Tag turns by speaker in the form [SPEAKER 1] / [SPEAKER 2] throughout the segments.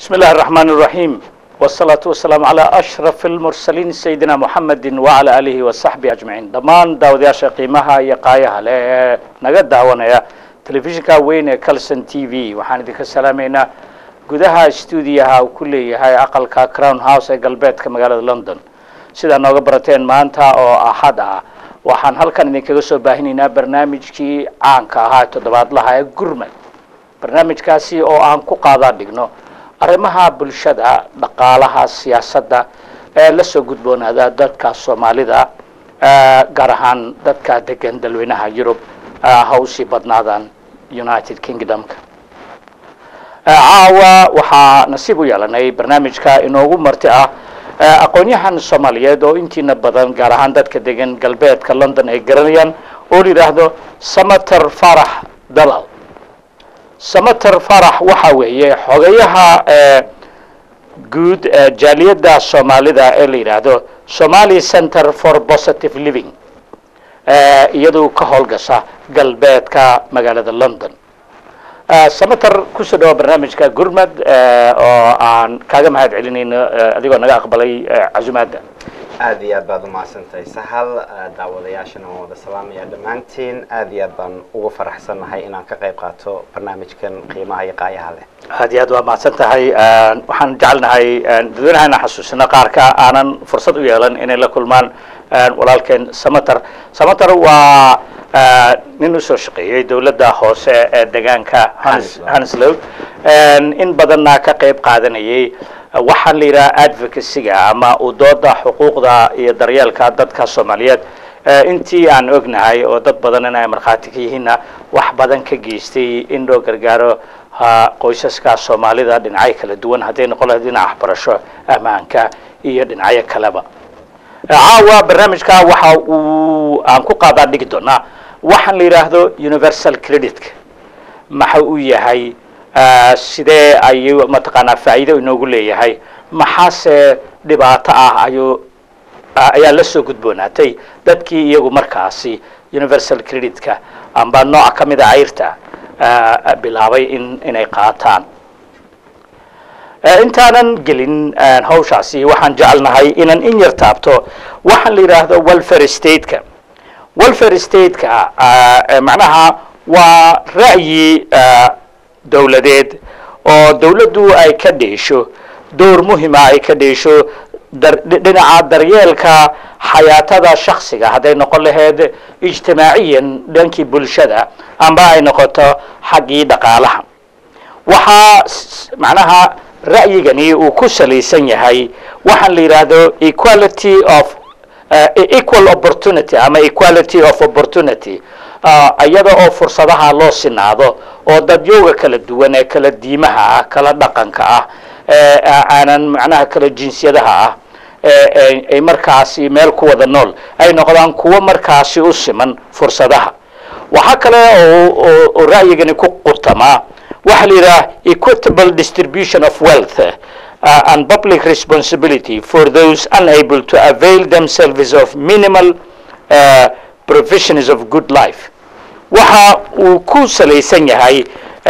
[SPEAKER 1] بسم الله الرحمن الرحيم والصلاة والسلام على أشرف المرسلين سيدنا محمد وعلى آله وصحبه أجمعين dhammaan daawadayaasha qiimaha iyo qaayaha leh ee naga daawanaya telefishinka weyn ee calson t v waxaan idinka salaamaynaa gudaha stuudiyaha uu ku leeyahay aqalka crown house ee galbeedka magaalada london sidaa nooga barateen maanta oo axad ah waxaan halkan idinkaga soo baahinaynaa barnaamijkii caanka ahaa toddobaadlaha ee gurmad barnaamijkaasi oo aan ku qaadaa dhigno arrimaha bulshada dhaqaalaha siyaasadda ee la soo gudboonaada dadka soomaalida gaar ahaan dadka degan dalweynaha yurub ha usii badnaadaan united kingdomka caawa waxaa nasiib u yeelanay barnaamijka inoogu marti ah aqoon-yahan soomaaliyeed oo intiina badan gaar ahaan dadka degan galbeedka london ay garanayaan oo la yidhaahdo samater farax dalal samater farax waxa weeye xogayaha guud jaaliyadda soomaalida ee la yidhaahdo somali center for positive living iyadoo ka howlgasha galbeedka magaalada london samater kusoo dhawa barnaamijka gurmad oo aan kaaga mahad celinayno adigoo naga aqbalay casumaadda
[SPEAKER 2] aad iyo aad baad umahadsantahay sahal daawadayaashana waan wada salaamaya dhammaantiin aad iyo aad baan ugu faraxsannahay inaan ka qayb qaato barnaamijkan qiimaha iyo qaayaha leh
[SPEAKER 1] aad iyo aad waa mahadsan tahay waxaan jecelnahay dadweynaha xasuusino qaarka aanan fursad u yeelan inay la kulmaan walaalkeen samater samater waa nin usoo shaqeeyey dowladda hoose ee degaanka hanslow in badanna ka qayb qaadanayay waxaan la yidhaha advocacyga ama udooda xuquuqda iyo daryeelka dadka soomaaliyeed intii aan ognahay oo dad badan in ay markhaati ka yihiinna wax badan ka geystay in loo gargaaro qoysaska soomaalida dhinacyo kala duwan hadday noqon lahayd dhinaca waxbarasho ammaanka iyo dhinacyo kaleba caawa barnaamijka waxa uu aan ku qaadaa dhigi doonaa waxaan la yidhaahdo universal creditka maxa uu yahay sidee ayuu mataqaanaa faa'iido inoogu leeyahay maxaase dhibaato ah ayuu ayaa la soo gudboonaatay dadkii iyagu markaasi universal creditka amba nooca ka mida cayrta bilaabay in inay qaataan intaanan gelin hawshaasi waxaan jecelnahay inaan in yar taabto waxaan la yidhaahdo welfare stateka welfare stateka macnaha waa ra'yi dowladeed oo dowladdu ay ka dheesho door muhima ay ka dheesho dhinaca daryeelka xayaatada shaksiga hadday noqon lahayd ijtimaaciyan dhankii bulshada amba ay noqoto xaggii dhaqaalaha waxaa macnaha ra'yigani uu ku salaysan yahay waxaan la yidhaahdo equality of equal opportunity ama equality of opportunity iyada oo fursadaha loo sinaado oo dadyooga kala duwan ee kala diimaha ah kala dhaqanka ah aanan macnaha kala jinsiyadaha ah ay markaasi meel ku wada nool ay noqdaan kuwo markaasi u siman fursadaha waxaa kale oo ra'yigani ku qurtamaa waxaa la yidhaha equitable distribution of wealth uh, and public responsibility for those unable to avail themselves of minimal uh, provisions of good life waxa uu ku salaysan yahay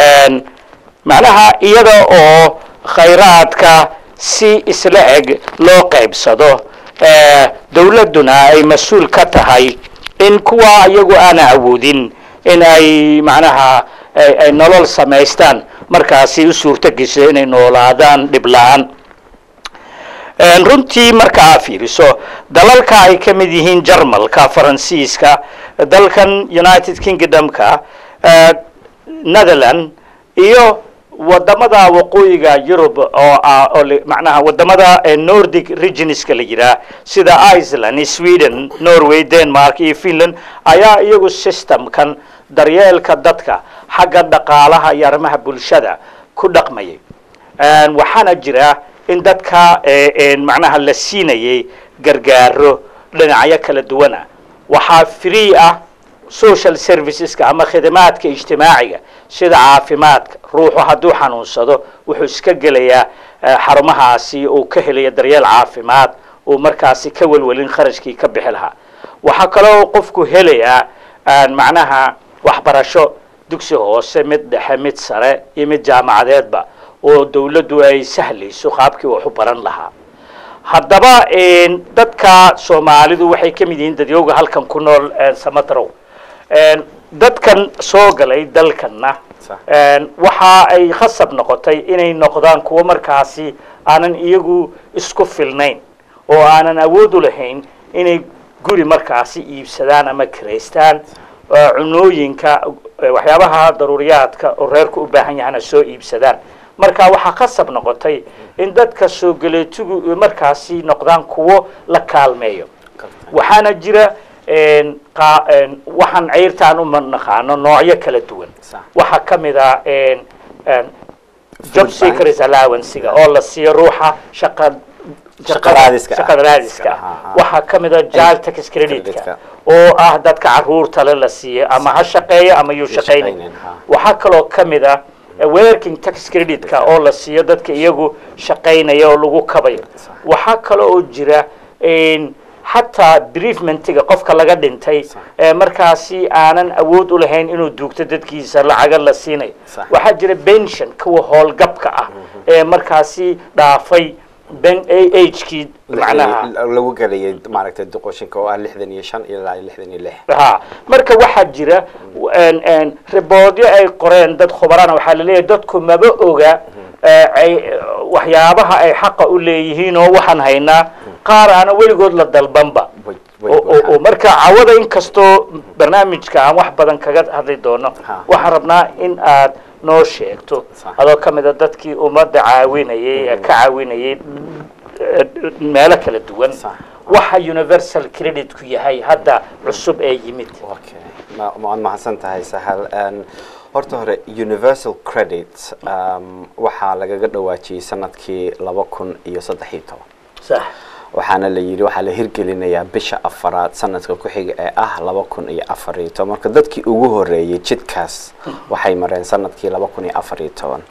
[SPEAKER 1] macnaha iyada oo khayraadka si isla eg loo qaybsado dowladduna ay mas-uul ka tahay in kuwa iyagu aana awoodin in ay macnaha ay nolol samaystaan markaasi u suurto gesho inay noolaadaan dhib la-aan runtii marka aa fiiriso dalalka ay ka mid yihiin jarmalka faransiiska dalkan united kingdomka netherland iyo wadamada waqooyiga yurub oo oo macnaha wadamada nordic regionska la yihaah sida iceland sweden norway denmark iyo finland ayaa iyagu systemkan daryeelka dadka xagga dhaqaalaha iyo arrimaha bulshada ku dhaqmayay waxaana jira in dadka macnaha la siinayay gargaaro dhinacyo kala duwana waxaa free ah social serviceska ama khidmaadka ijtimaaciga sida caafimaadka ruuxu hadduu xanuunsado wuxuu iska gelayaa xarumahaasi uu ka helaya daryeel caafimaad uu markaasi ka welwelin kharashkii ka bixi lahaa waxaa kaloo qofku helayaa macnaha waxbarasho dugsi hoose mid dhexe mid sare iyo mid jaamacadeedba oo dawladdu ay sahlayso qaabkii wax u baran lahaa haddaba dadka soomaalidu waxay ka mid yihiin dadyowga halkan ku nool samatrow dadkan soo galay dalkanna waxa ay khasab noqotay inay noqdaan kuwo markaasi aanan iyagu isku filnayn oo aanan awood u lahayn inay guri markaasi iibsadaan ama kiraystaan cunooyinka waxyaabaha daruuriyaadka oo reerku u baahan yahana soo iibsadaan marka waxaa khasab noqotay in dadka soo galeetigu markaasi noqdaan kuwo la kaalmeeyo waxaana jira waxaan ceyrtaan u naqaano noocyo kala duwan waxaa ka mid a job seekers allowancega oo la siiyo ruuxa shaqa shaqada raadiska waxaa ka mid a jal tax creditka oo ah dadka caruurtale la siiyo ama ha shaqeeyo ama yuu shaqaynayn waxaa kaloo ka mid a working tax creditka oo la siiyo dadka iyagu shaqaynaya oo lagu kabayo waxaa kale oo jira xataa briefmentiga qofka laga dhintay markaasi aanan awood u lahayn inuu duugto dadkiisa lacaga la siinayo waxaa jira pension kuwa howlgabka ah ee markaasi dhaafay agkii macnaha
[SPEAKER 2] lagu galayay maaragtay duqoshinka oo ah lixdan iyo shan ilaa lixdan iyo lix
[SPEAKER 1] ha marka waxaa jira riboodyo ay qoreen dad khubarana waxaa laleeyahay dadku maba oga waxyaabaha ay xaqa u leeyihiin oo waxaan haynaa qaar aana weligood la dalbanba oo marka cawada inkastoo barnaamijka aan wax badan kaga hadli doono waxaan rabnaa in aad noo sheegto adoo ka mid a dadkii ummadda caawinayay ka caawinayay meelo kala duwan waxa universal creditku yahay hadda cusub ee yimid
[SPEAKER 2] waad mahadsan tahay sahal horta hore universal credit waxaa lagaga dhawaajiyey sanadkii laba kun iyo saddex iyo toban
[SPEAKER 1] sax
[SPEAKER 2] waxaana la yidhi waxaa la hirgelinayaa bisha afaraad sanadka ku xiga ee ah laba kun iyo afar iyo toban marka dadkii ugu horeeyey jidkaas waxay mareen sanadkii laba kun iyo afar iyo toban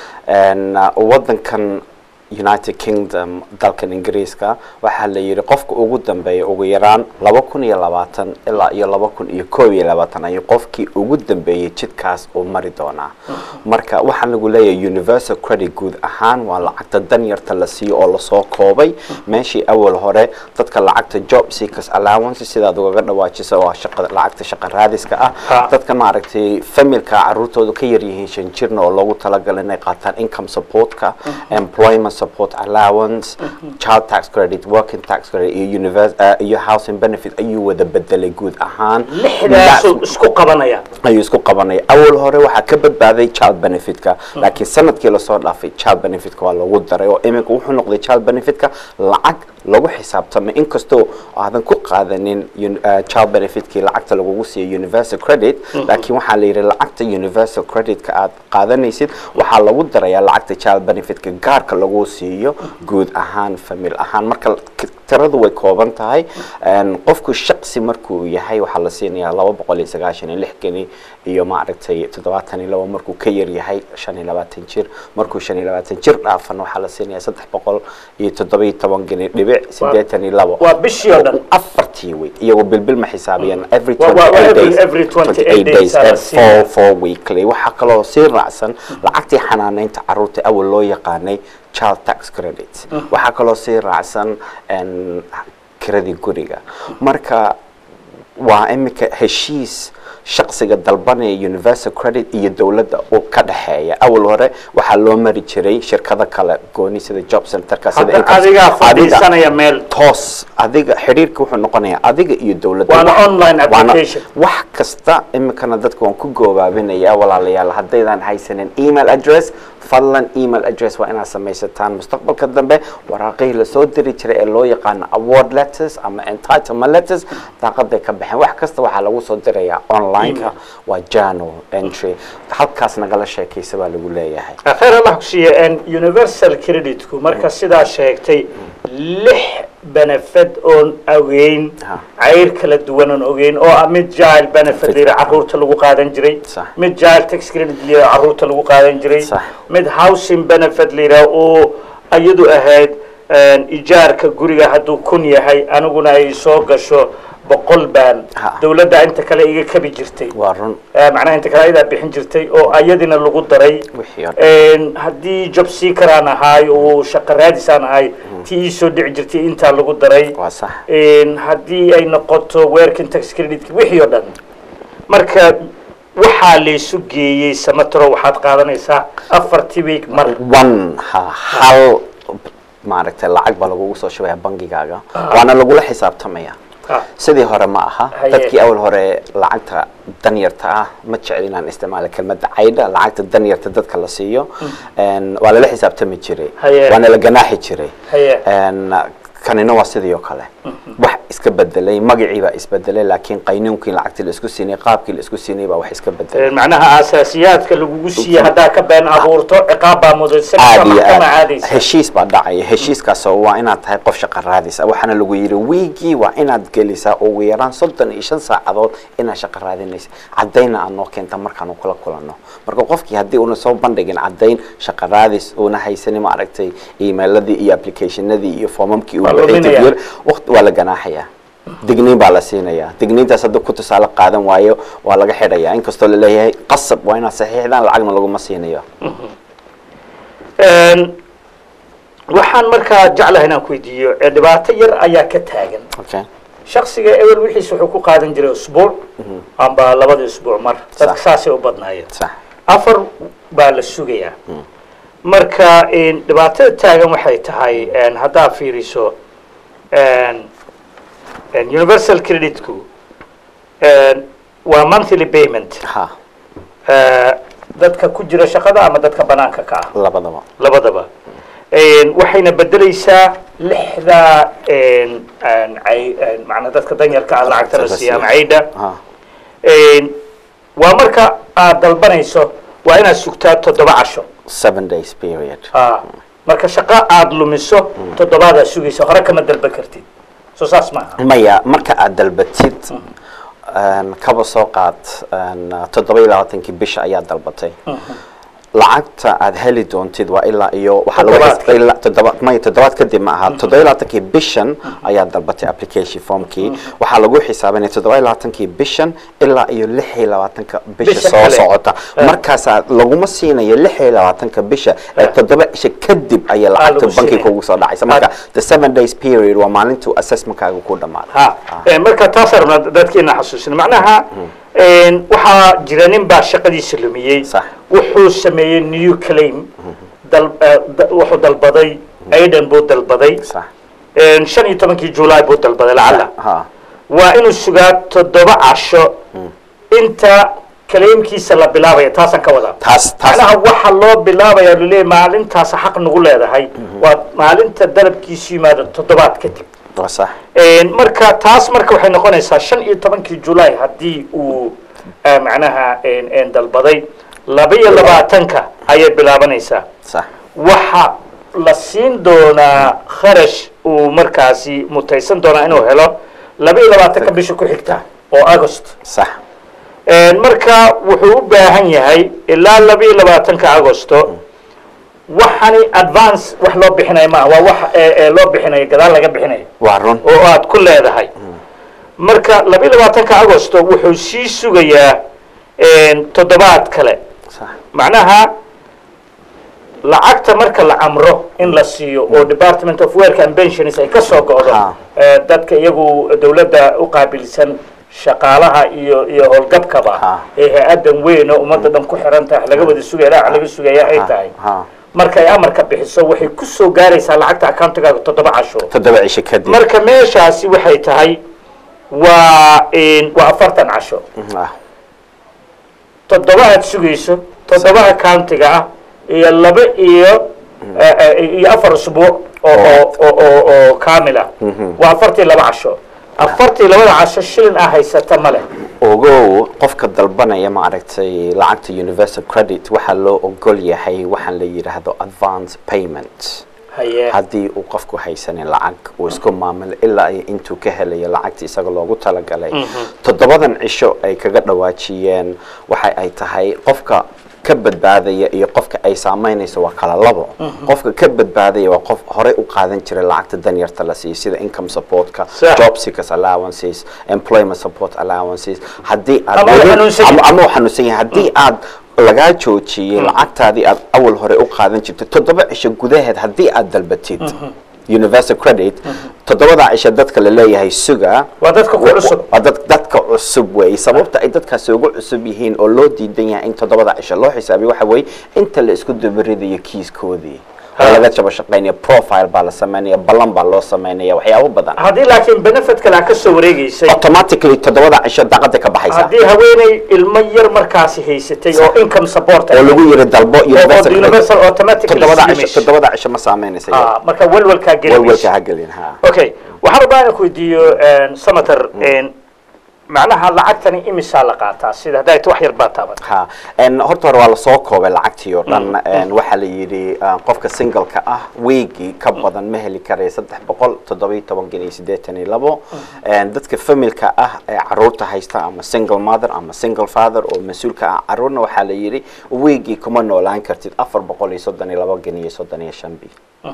[SPEAKER 2] wadankan united kingdom dalkan ingiriiska waxaa la yidhi qofka ugu dambeeya ugu yaraan laba kun iyo labaatan ilaa iyo laba kun iyo koob iyo labaatan ayuu qofkii ugu dambeeyey jidkaas uu mari doonaa marka waxaa lagu leeyahay universal credit guud ahaan waa lacagta danyarta la siiyo oo lasoo koobay meeshii awal hore dadka lacagta job seekers allowance sidaad ugaga dhawaajisa oo shaqa lacagta shaqa raadiska ah dadka maaragtay familka caruurtooda ka yar yihiin shan jirna oo loogu talagalay inay qaataan income supportka employment support allowance child tax credit working tax credit iyo univers iyo housing benefit ayuu wada bedelay guud ahaan
[SPEAKER 1] lixdaasuu isku qabanaya
[SPEAKER 2] ayuu isku qabanaya awal hore waxaa ka badbaaday child benefitka laakiin sanadkii lasoo dhaafay child benefitka waa lagu daray oo iminka wuxuu noqday child benefitka lacag lagu xisaabtamay inkastoo aadan ku qaadanin child benefitkii lacagta lagugu siiyo universal credit laakiin waxaa la yidhi lacagta universal creditka aad qaadanaysid waxaa lagu darayaa lacagta child benefitka gaarka lagu siiyo guud ahaan famil ahaan marka tiradu way kooban tahay qofku shaqsi markuu yahay waxaa la siinayaa laba boqol iyo sagaashan iyo lix geni iyo maaragtay toddobaatan iyo labo markuu ka yar yahay shan iyo labaatan jir markuu shan iyo labaatan jir dhaafan waxaa la siinayaa saddex boqol iyo toddoba iyo toban geni dhibic siddeetan iyo labo
[SPEAKER 1] waa bishii oo dhan
[SPEAKER 2] afartii week iyagoo bilbil ma xisaabiyaan every
[SPEAKER 1] Waa- waa- waa
[SPEAKER 2] 28
[SPEAKER 1] every-
[SPEAKER 2] days
[SPEAKER 1] every 28 days aa la
[SPEAKER 2] four
[SPEAKER 1] siinaya.
[SPEAKER 2] four weekly waxaa kaloo sii raacsan lacagtii xanaaneynta caruurta awal loo yaqaanay child tax credit waxaa kaloo sii raacsan en, kiradii guriga marka waa iminka heshiis shaqsiga dalbanaya universal credit iyo dowladda u ka dhexeeya awal hore waxaa loo mari jiray shirkado kale gooni sida job centerka sida
[SPEAKER 1] hadda
[SPEAKER 2] Income-
[SPEAKER 1] adigaa
[SPEAKER 2] adiga-
[SPEAKER 1] fadhiisanaya meel
[SPEAKER 2] toos adiga xidhiirka wuxuu noqonayaa adiga iyo dowladda
[SPEAKER 1] Waana
[SPEAKER 2] Wax-
[SPEAKER 1] online
[SPEAKER 2] waana-
[SPEAKER 1] application.
[SPEAKER 2] wax kasta iminkana dadka waan ku goobaabinayaa walaalayaal haddaydan haysanin email address fadlan email address waa inaad samaysataan mustaqbalka dambe waraaqihii lasoo diri jiray ee loo yaqaano award letters ama entitlement letters daaqaday ka baxeen wax kasta waxaa lagu soo dirayaa online-ka waa journal entry halkaas nagala sheekaysa baa lagu leeyahay
[SPEAKER 1] khayr allah ku siiya universal creditku marka sidaa sheegtay lix benefit oon ogeyn
[SPEAKER 2] Ha.
[SPEAKER 1] cayr kala duwan oon ogeyn oo ah mid jail benefit lira caruurta lagu qaadan jiray
[SPEAKER 2] Sax.
[SPEAKER 1] mid jail tax credit lira caruurta lagu qaadan jiray
[SPEAKER 2] Sax.
[SPEAKER 1] mid housing benefit lira oo iyadu ahayd ijaarka guriga hadduu kun yahay aniguna ay soo gasho boqol baan
[SPEAKER 2] Ha.
[SPEAKER 1] dawladda inta kale iga kabi jirtay
[SPEAKER 2] waa run
[SPEAKER 1] Eh, macnaha inta kale ayadaa bixin jirtay oo ayadina lagu daray
[SPEAKER 2] wixii oo dhan.
[SPEAKER 1] Een, haddii job seekeraan ahaay oo shaqo raadisaan ahay tii ii soo dhici jirtay intaa lagu daray
[SPEAKER 2] waa sax
[SPEAKER 1] Een, haddii ay noqoto working tax credit wixii oo dhan marka waxaa laysu geeyey samatro waxaad qaadanaysaa afartii week mar
[SPEAKER 2] one ha hal maaragtay lacag baa lagugu soo shubaya bangigaaga waana lagula xisaabtamaya
[SPEAKER 1] Ah,
[SPEAKER 2] sidii hore ma aha
[SPEAKER 1] Haye.
[SPEAKER 2] dadkii awal hore lacagta danyarta ah ma jecel inaan isticmaalo kelmadda caydha lacagta danyarta dadka la siiyo Een, waa lala xisaabtami jiray
[SPEAKER 1] Haye.
[SPEAKER 2] waana la ganaaxi jiray
[SPEAKER 1] Haye.
[SPEAKER 2] Een, kanina waa sidii oo kale wax iska bedelay magacii baa isbedelay laakiin qaynuunkii lacagtii la isku siinay qaabkii la isku siinay baa wax iska bedelay
[SPEAKER 1] een, macnaha asaasiyaadka lagugu siiye haddaa ka been abuurto ciqaab baa mudaysan
[SPEAKER 2] aad iyo
[SPEAKER 1] maxkama
[SPEAKER 2] aad
[SPEAKER 1] caadaysa
[SPEAKER 2] heshiis baa dhacaya heshiiskaasoo waa inaad tahay qof shaqa raadisa waxaana lagu yidhi wiigii waa inaad gelisaa ugu yaraan soddon iyo shan saacadood inaad shaqa raadinaysa caddayna aad noo keenta markaanu kula kulanno marka qofkii haddii una soo bandhigin caddayn shaqa raadis una haysanin maaragtay emailadii iyo applicationadii iyo foomamkii uu
[SPEAKER 1] Waa
[SPEAKER 2] buuxiyay
[SPEAKER 1] luminaya.
[SPEAKER 2] tagyeer waqti waa la ganaaxayaa digniin baa la siinayaa digniintaas hadduu ku tusaale qaadan waayo waa laga xidhayaa inkastoo laleeyahay qasab waa inaad saxiixdaan lacagna laguma siinayo
[SPEAKER 1] Een, waxaan markaa jeclahay inaan ku weydiiyo ee dhibaato yar ayaa ka taagan
[SPEAKER 2] okay
[SPEAKER 1] shaksiga ewel wixiis wuxuu ku qaadan jiray usbuuc amba labada usbuuc mar dadka
[SPEAKER 2] Sax.
[SPEAKER 1] saasay u badnaayeen
[SPEAKER 2] sax
[SPEAKER 1] afar baa la sugayaa marka een, dhibaatada taagan waxay tahay een, haddaa fiiriso een, een, universal creditku een, waa monthly payment
[SPEAKER 2] ha
[SPEAKER 1] Eh, dadka ku jira shaqada ama dadka banaanka ka ah
[SPEAKER 2] labadaba
[SPEAKER 1] labadaba Een, waxayna bedeleysaa lixda een, een, cay- een, macnaa dadka danyarka ah lacagta la siiya ama caydha
[SPEAKER 2] ha
[SPEAKER 1] Een, waa marka aad dalbanayso waa inaad sugtaa toddoba casho
[SPEAKER 2] seven days period
[SPEAKER 1] Ah, marka shaqo aad lumiso toddobaadaa sugaysa hore kama dalban kartid soo saas maaha
[SPEAKER 2] maya marka aad dalbatid een, kaba soo qaad een, toddoba iyo labaatankii bisha ayaad dalbatay lacagta aad heli doontid waa ilaa iyo waxaa lagu
[SPEAKER 1] Toddobaad
[SPEAKER 2] xis- ilaa toddoba maya toddobaad kadib ma aha toddoba iyo labaatankii bishan ayaad dalbatay application formkii waxaa lagu xisaabinaya toddoba iyo labaatankii bishan ilaa iyo lix iyo labaatanka bisha
[SPEAKER 1] Bisha
[SPEAKER 2] soo
[SPEAKER 1] kale.
[SPEAKER 2] socota
[SPEAKER 1] Ah.
[SPEAKER 2] markaasaa laguma siinayo lix iyo labaatanka bisha ee
[SPEAKER 1] Ah.
[SPEAKER 2] toddoba isha kadib ayaa
[SPEAKER 1] Ah,
[SPEAKER 2] lacagta
[SPEAKER 1] lagu
[SPEAKER 2] bankiga
[SPEAKER 1] siinaya.
[SPEAKER 2] kugu soo dhacaysa
[SPEAKER 1] Ah.
[SPEAKER 2] marka the seven days period waa maalintuu assessmentkaaga ku dhamaaday
[SPEAKER 1] ha Ee, marka taas rabnaa dadkeena xasuusin macnaha een, waxaa jira nin baa shaqadiisa lumiyey
[SPEAKER 2] Sax.
[SPEAKER 1] wuxuu sameeyey new claim dal- eh, da- wuxuu dalbaday aidan buu dalbaday
[SPEAKER 2] sax
[SPEAKER 1] Een, shan iyo tobankii july buu dalbaday lacala
[SPEAKER 2] ha
[SPEAKER 1] waa inuu sugaa toddoba casho inta claimkiisa la bilaabaya taasaan ka wadaa
[SPEAKER 2] taas taas
[SPEAKER 1] macnaha waxa loo bilaabaya luleeyahy maalintaas xaq nagu leedahay waa maalinta dalabkiisu yimaado toddobaad kadib
[SPEAKER 2] waa sax
[SPEAKER 1] Een, marka taas marka waxay noqonaysaa shan iyo tobankii julay haddii uu eh, macnaha een, een, dalbaday laba iyo labaatanka ayay bilaabanaysaa
[SPEAKER 2] sax
[SPEAKER 1] waxa la siin doonaa kharash uu markaasi mutaysan doonaa inuu helo laba iyo labaatanka bisha ku xigta oo agost
[SPEAKER 2] sax
[SPEAKER 1] Een, marka wuxuu u baahan yahay ilaa laba iyo labaatanka agosto waxani advance wax loo bixinayo maaha waa wax ee- ee loo bixinayo gadaal laga bixinayo
[SPEAKER 2] waa run
[SPEAKER 1] oo aad ku leedahay marka laba iyo labaatanka agosto wuxuu sii sugayaa een, toddobaad kale
[SPEAKER 2] sax
[SPEAKER 1] macnaha lacagta marka la amro in la siiyo oo department of work and pensions ay ka soo go'do
[SPEAKER 2] Ha.
[SPEAKER 1] ee, dadka iyagu dawladda u qaabilsan shaqaalaha iyo iyo howlgabkaba
[SPEAKER 2] Ha.
[SPEAKER 1] ee hay-adan weyn oo ummadda dhan ku xiran tahay laga wada sugaya dhaac laga sugaya ay
[SPEAKER 2] Ha,
[SPEAKER 1] tahay
[SPEAKER 2] ha.
[SPEAKER 1] marka ay amarka bixiso waxay ku soo gaaraysaa lacagta accountigaaga toddoba casho
[SPEAKER 2] toddoba cisho kadib
[SPEAKER 1] marka meeshaasi waxay tahay waa een, waa afartan casho
[SPEAKER 2] Ah,
[SPEAKER 1] toddoba aad sugayso toddoba accountiga ah iyo laba iyo eh, eh, iyo afar usbuuc oo oo oo oo oo kaamil ah waa afartii laba casho afartii labada casho shilin ah haysata ma leh
[SPEAKER 2] ogow qofka dalbanaya maaragtay lacagta universal credit waxaa loo ogol yahay waxaan la yidhaahdo advance payment
[SPEAKER 1] haye
[SPEAKER 2] haddii uu qofku haysanin lacag uu isku maamulo ilaa iyo intuu ka helayo lacagta isaga loogu talagalay toddobadan cisho ay kaga dhawaajiyeen waxa ay tahay qofka ka badbaadaya iyo qofka ay saameynayso waa kala labo qofka ka badbaadaya waa qof horey u qaadan jiray lacagta danyarta la siiyo sida income supportka
[SPEAKER 1] Sax.
[SPEAKER 2] job seekers allowances employment support allowances haddii aad
[SPEAKER 1] Ama uu
[SPEAKER 2] weli-
[SPEAKER 1] xanuunsan yahay.
[SPEAKER 2] ama- ama uu xanuunsan yahay haddii aad lagaa joojiyey lacagtaadii aad awal hore u qaadan jirtay toddoba cisho gudaheed haddii aad dalbatid universal credit toddobadaa cisho dadka la leeyahay suga
[SPEAKER 1] waa dadka ku cusub
[SPEAKER 2] waa dad dadka cusub weeye sababta ay dadkaasi ugu cusub yihiin oo loo diidan yahay in toddobada cisho loo xisaabiyo waxa weeye inta la isku dabaridayo kiiskoodii oo
[SPEAKER 1] Ha.
[SPEAKER 2] laga jaba shaqaynaya profile baa la samaynaya ballan baa loo samaynaya waxyaabo badan
[SPEAKER 1] haddii laakiin benefit kale aad ka soo wareegaysay
[SPEAKER 2] automatically toddobada cisho daaqada ka baxaysa
[SPEAKER 1] haddii haweeney ilmo yar markaasi haysatay oo income support
[SPEAKER 2] oo lagu yiri dalbo
[SPEAKER 1] oo
[SPEAKER 2] universal credit.
[SPEAKER 1] universal automatically
[SPEAKER 2] toddobada cisho
[SPEAKER 1] siimayso.
[SPEAKER 2] toddobada cisho ma saameynaysa
[SPEAKER 1] Ah, marka walwalkaa
[SPEAKER 2] walwalka
[SPEAKER 1] gelinaysa
[SPEAKER 2] ha gelin ha
[SPEAKER 1] okay waxaan rabaa inaan ku weydiiyo senator macnaha lacagtani imisaa la qaataa sida hadday ta wax yar baa taaban
[SPEAKER 2] ha en horta hore waa lasoo koobay lacagtii oo dhan en waxaa la yidhi uh, qofka singleka ah weegii ka badan ma heli karaya saddex boqol toddobiyo toban kun iyo siddeetan iyo labo En dadka familka ah ee caruurta haysta ama single mother ama single father oo mas-uulka ah caruurna waxaa la yidhi weegii kuma noolaan kartid afar boqol iyo soddon iyo labo kun iyo soddon iyo shan bi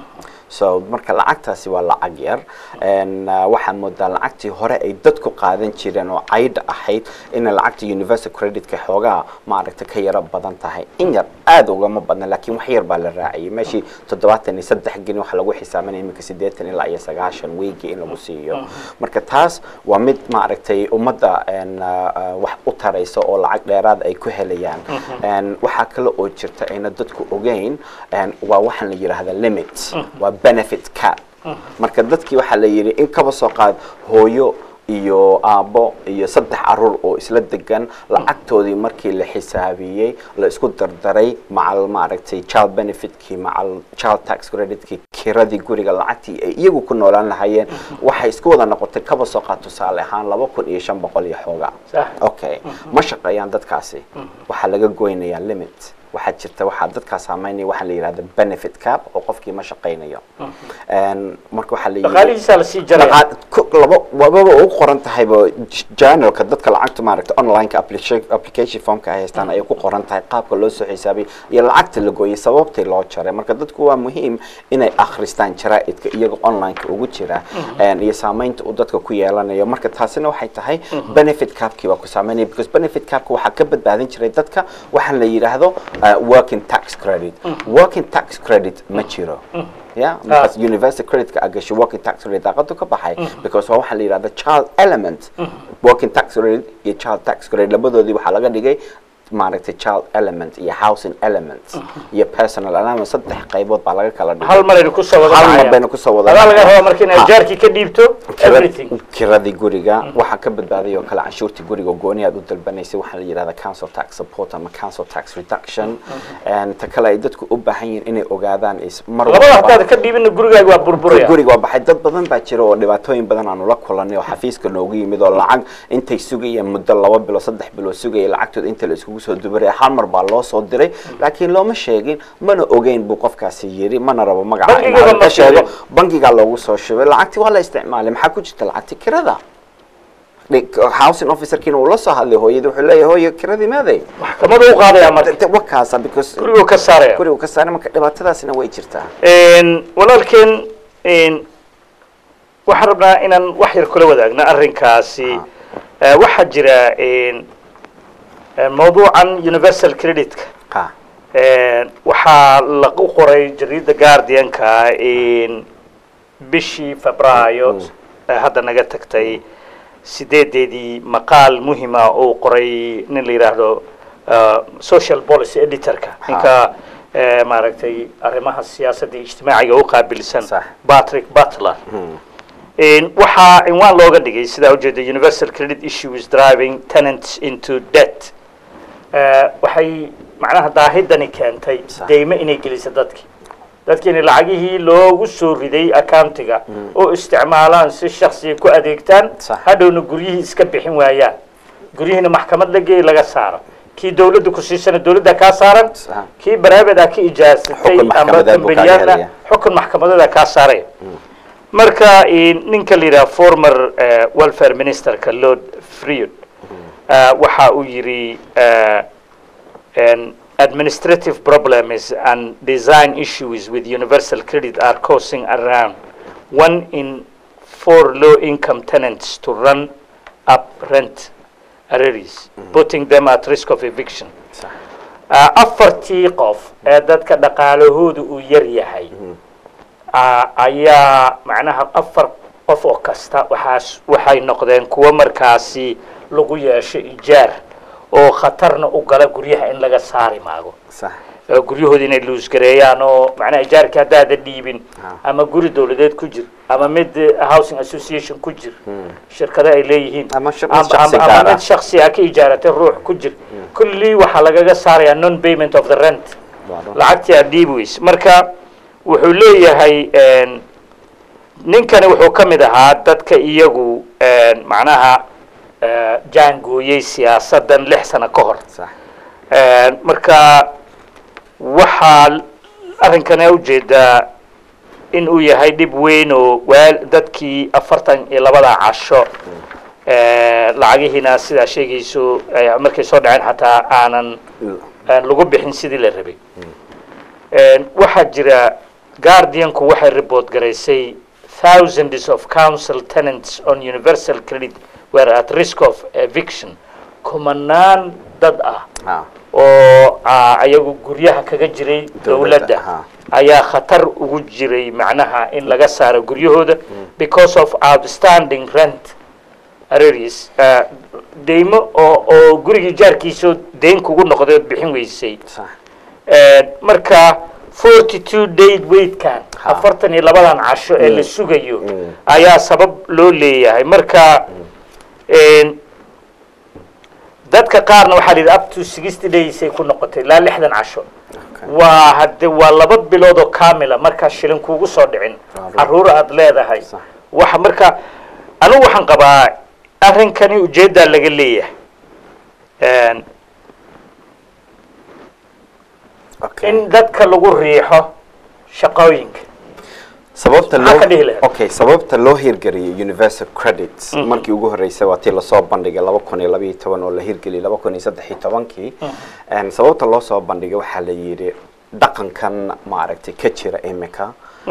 [SPEAKER 2] so marka lacagtaasi waa lacag yar En, uh, waxaan moodaa lacagtii hore ay dadku qaadan jireen oo caydha ahayd inay lacagta universal creditka xoogaa maaragta ka yaro badan tahay in yar aada ugama badna laakiin wax yar baa la raaciyay meeshii toddobaatan iyo saddex geni waxaa lagu xisaabanaya iminka siddeetan ilaa iyo sagaashan weygii in lagu siiyo marka taas waa mid maaragtay ummadda en, uh, uh, wax u taraysa oo lacag dheeraad ay ku helayaan En, waxaa kale oo jirta ayna dadku ogeyn en, waa waxaan la yidhaahda limit waa benefit cap marka dadkii waxaa la yidhi in kaba soo qaad hooyo iyo aabbo iyo saddex caruur oo isla degan lacagtoodii markii la xisaabiyey la isku dardaray macal maaragtay child benefitkii macal child tax creditkii kiradii guriga lacagtii ay iyagu ku noolaan lahaayeen waxay isku wada noqotay kaba soo qaad tusaale ahaan laba kun iyo shan boqol iyo xoogaa
[SPEAKER 1] Sax.
[SPEAKER 2] okay ma shaqeeyaan dadkaasi waxaa laga goynayaa limit waxaa jirta waxaa dadkaa saameynaya waxaa la yidhahda benefit cap oo qofkii ma shaqaynayo En, marka waxaa la yidhi
[SPEAKER 1] dhaqaalihiisaa la sii jaraya
[SPEAKER 2] dhaqaal- ku- labo wababa ugu qoran tahayba j- journalka dadka lacagta maaragta onlineka application application formka ay haystaan ayay ku qoran tahay qaabka loo soo xisaabiyay iyo lacagta la gooyay sababtii loo jaray marka dadku waa muhiim inay akhristaan jaraa'idka iyaga onlineka ugu jira En, iyo saameynta uu dadka ku yeelanayo marka taasina waxay tahay benefit capkii waa ku saameynaya because benefit capka waxaa ka badbaadin jiray dadka waxaan la yidhaahdo uh, working tax credit working tax credit ma jiro yeah because universal credit-ka aad gashay working tax credit daaqadu ka baxay because waa waxaa la yidhahda child element working tax credit iyo child tax credit labadoodii waxaa laga dhigay maaragtay child element iyo housing element iyo personal allowance saddex qaybood baa laga kala dhigay
[SPEAKER 1] hal mar aynu kusoo wada
[SPEAKER 2] Hal mar
[SPEAKER 1] dhacayaan.
[SPEAKER 2] baynu kusoo wada
[SPEAKER 1] adaa laga
[SPEAKER 2] dhacayaan.
[SPEAKER 1] rabaa marka inaad
[SPEAKER 2] Ha.
[SPEAKER 1] jaarkii ka dhiibto everything
[SPEAKER 2] kiradii guriga waxaa ka badbaaday oo kale canshuurtii guriga oo gooni aad u dalbanaysay waxaa la yidhahda council tax support ama council tax reduction And ta kale ay dadku u baahan yihiin inay ogaadaan is mar
[SPEAKER 1] labada
[SPEAKER 2] walba-
[SPEAKER 1] hadaad ka dhiibina gurigaaga waa burburaya
[SPEAKER 2] guriga waa baxay dad badan baa jira oo dhibaatooyin badan aanu la kulanay oo xafiiska noogu yimid oo lacag intay sugayeen muddo laba bilo saddex bilo sugaya lacagtooda inta la iskugu soo dubaraya hal mar baa loo soo diray laakiin looma sheegin mana ogeyn buu qofkaasi yiri mana rabo magaca in
[SPEAKER 1] Bangiga
[SPEAKER 2] aan
[SPEAKER 1] ma
[SPEAKER 2] ka sheego
[SPEAKER 1] sheegin.
[SPEAKER 2] bangigaa loogu soo shubay lacagtii waa la isticmaalay maxaa ku jirta lacagti kirada Dhi- housing officerkiina uu la soo hadlay hooyadii wuxuu leeyahay hooyo kiradii meeday
[SPEAKER 1] maxkamadu u qaadaya marka
[SPEAKER 2] wakaasa because
[SPEAKER 1] guriguu ka saaraya
[SPEAKER 2] gurigu ka saaray marka dhibaatadaasina way jirtaa
[SPEAKER 1] Een, walaalkeen een, waxaan rabnaa inaan wax yar kula wadaagno arrinkaasi Eh, waxaa jira een, een, mawduucan universal creditka
[SPEAKER 2] ha
[SPEAKER 1] Een, waxaa lagu qoray jariida guardianka in bishii febraayo ee hadda naga tagtay sideedeedii maqaal muhima uu qoray nin la yidhaahdo uh, social policy editorka
[SPEAKER 2] Ha.
[SPEAKER 1] ninka eh, maaragtay arrimaha siyaasadda iyo ijtimaaciga u qaabilsan
[SPEAKER 2] Sax.
[SPEAKER 1] patrick butler In- waxaa cinwaan looga dhigay sidaa ujeeda universal credit issues driving tenants into debt Eh, waxay macnaha daahidani keentay
[SPEAKER 2] Sax.
[SPEAKER 1] deymo inay geliso dadki dadkiina lacagihii loogu soo riday accountiga oo isticmaalaan si shaksiya ku adeegtaan
[SPEAKER 2] Sax.
[SPEAKER 1] hadhowna guryihii iska bixin waayaan guryihiina maxkamad la geey laga saaro kii dawladda ku siisana dawladda kaa saaran
[SPEAKER 2] Sax.
[SPEAKER 1] kii baraabadaa ka ijaasatay
[SPEAKER 2] Xukun
[SPEAKER 1] amba
[SPEAKER 2] maxkamadeed buu kaaga
[SPEAKER 1] kambaniyaalna
[SPEAKER 2] helaya.
[SPEAKER 1] xukun maxkamadeeda kaa saaraya marka in- ninka la yidhaha former eh, welfare ministerka lord freud eh, waxa uu yidhi eh, en, administrative problems and design issues with universal credit are causing around one in four low-income tenants to run up rent arrears, putting them at risk of eviction.
[SPEAKER 2] sax
[SPEAKER 1] Ah, afartii qof ee dadka dhaqaalahoodu uu yar yahay ah, ayaa macnaha afar qof oo kasta waxaas waxay noqdeen kuwo markaasi lagu yeesho ijaar oo khatarna u gala guryaha in laga saari maago
[SPEAKER 2] sax
[SPEAKER 1] oo guryahooda inay luusgareeyaan oo macnaha ijaarkii haddaada dhiibin
[SPEAKER 2] Ha.
[SPEAKER 1] ama guri dawladeed ku jir ama mid eh, housing association ku jir shirkado ay leeyihiin
[SPEAKER 2] Ama shir-
[SPEAKER 1] ama-
[SPEAKER 2] shakhsi
[SPEAKER 1] ama-
[SPEAKER 2] gaar
[SPEAKER 1] ama
[SPEAKER 2] ah.
[SPEAKER 1] mid shaksi a ka ijaaratay ruux ku jir kullii waxaa lagaga saarayaa non payment of the rent
[SPEAKER 2] Waa run.
[SPEAKER 1] lacagtii aad dhiibi weyse marka wuxuu leeyahay een, ninkani wuxuu ka mid ahaa dadka iyagu een, macnaha eh, jaangooyey siyaasadan lix sano ka hor
[SPEAKER 2] sax
[SPEAKER 1] Een, marka waxaa arrinkana ujeedaa in uu yahay dhib weyn oo waal dadkii afartan iyo labada casho ee, lacagihiina sidaa sheegayso ay markay soo dhaceen xataa aanan aan lagu bixin sidii la rabay Een, waxaa jira guardianku waxay report garaysay thousands of council tenants on universal credit were at risk of eviction kumanaan dad ah
[SPEAKER 2] ha
[SPEAKER 1] oo ah, ayagu guryaha kaga jiray
[SPEAKER 2] Dawladda,
[SPEAKER 1] dawladda
[SPEAKER 2] ha.
[SPEAKER 1] ayaa khatar ugu jiray macnaha in laga saaro guryahooda because of outstanding rent arrears Ah, deymo oo oo gurigii jaarkiisoo deyn kugu noqday ood bixin weysay
[SPEAKER 2] sax
[SPEAKER 1] Eh, marka forty two day waitkan
[SPEAKER 2] Ha.
[SPEAKER 1] afartan iyo labadan casho ee la sugayo ayaa sabab loo leeyahay marka een, dadka qaarna waxaa la yidhi up to sixty days ay ku noqotay ilaa lixdan casho
[SPEAKER 2] Okay.
[SPEAKER 1] waa hadde waa laba bilood oo kamila markaa shilin kuugu soo dhicin
[SPEAKER 2] Waaw.
[SPEAKER 1] caruur aad leedahay
[SPEAKER 2] Sax.
[SPEAKER 1] waxa marka anigu waxaan qabaa arrinkani ujeeddaa laga leeyahay Een,
[SPEAKER 2] okay
[SPEAKER 1] in dadka lagu riixo shaqooyinka
[SPEAKER 2] sababta
[SPEAKER 1] Maxaa
[SPEAKER 2] loo
[SPEAKER 1] ka dhihi lahayd?
[SPEAKER 2] okay sababta loo hirgeliyay universal credits markii ugu horeysay waa tii lasoo bandhigay laba kun iyo labaiyo toban oo la hirgeliyay laba kun iyo saddex iyo tobankii Een, sababta loo soo bandhigay waxaa la yidhi dhaqankan maaragtay ka jira imika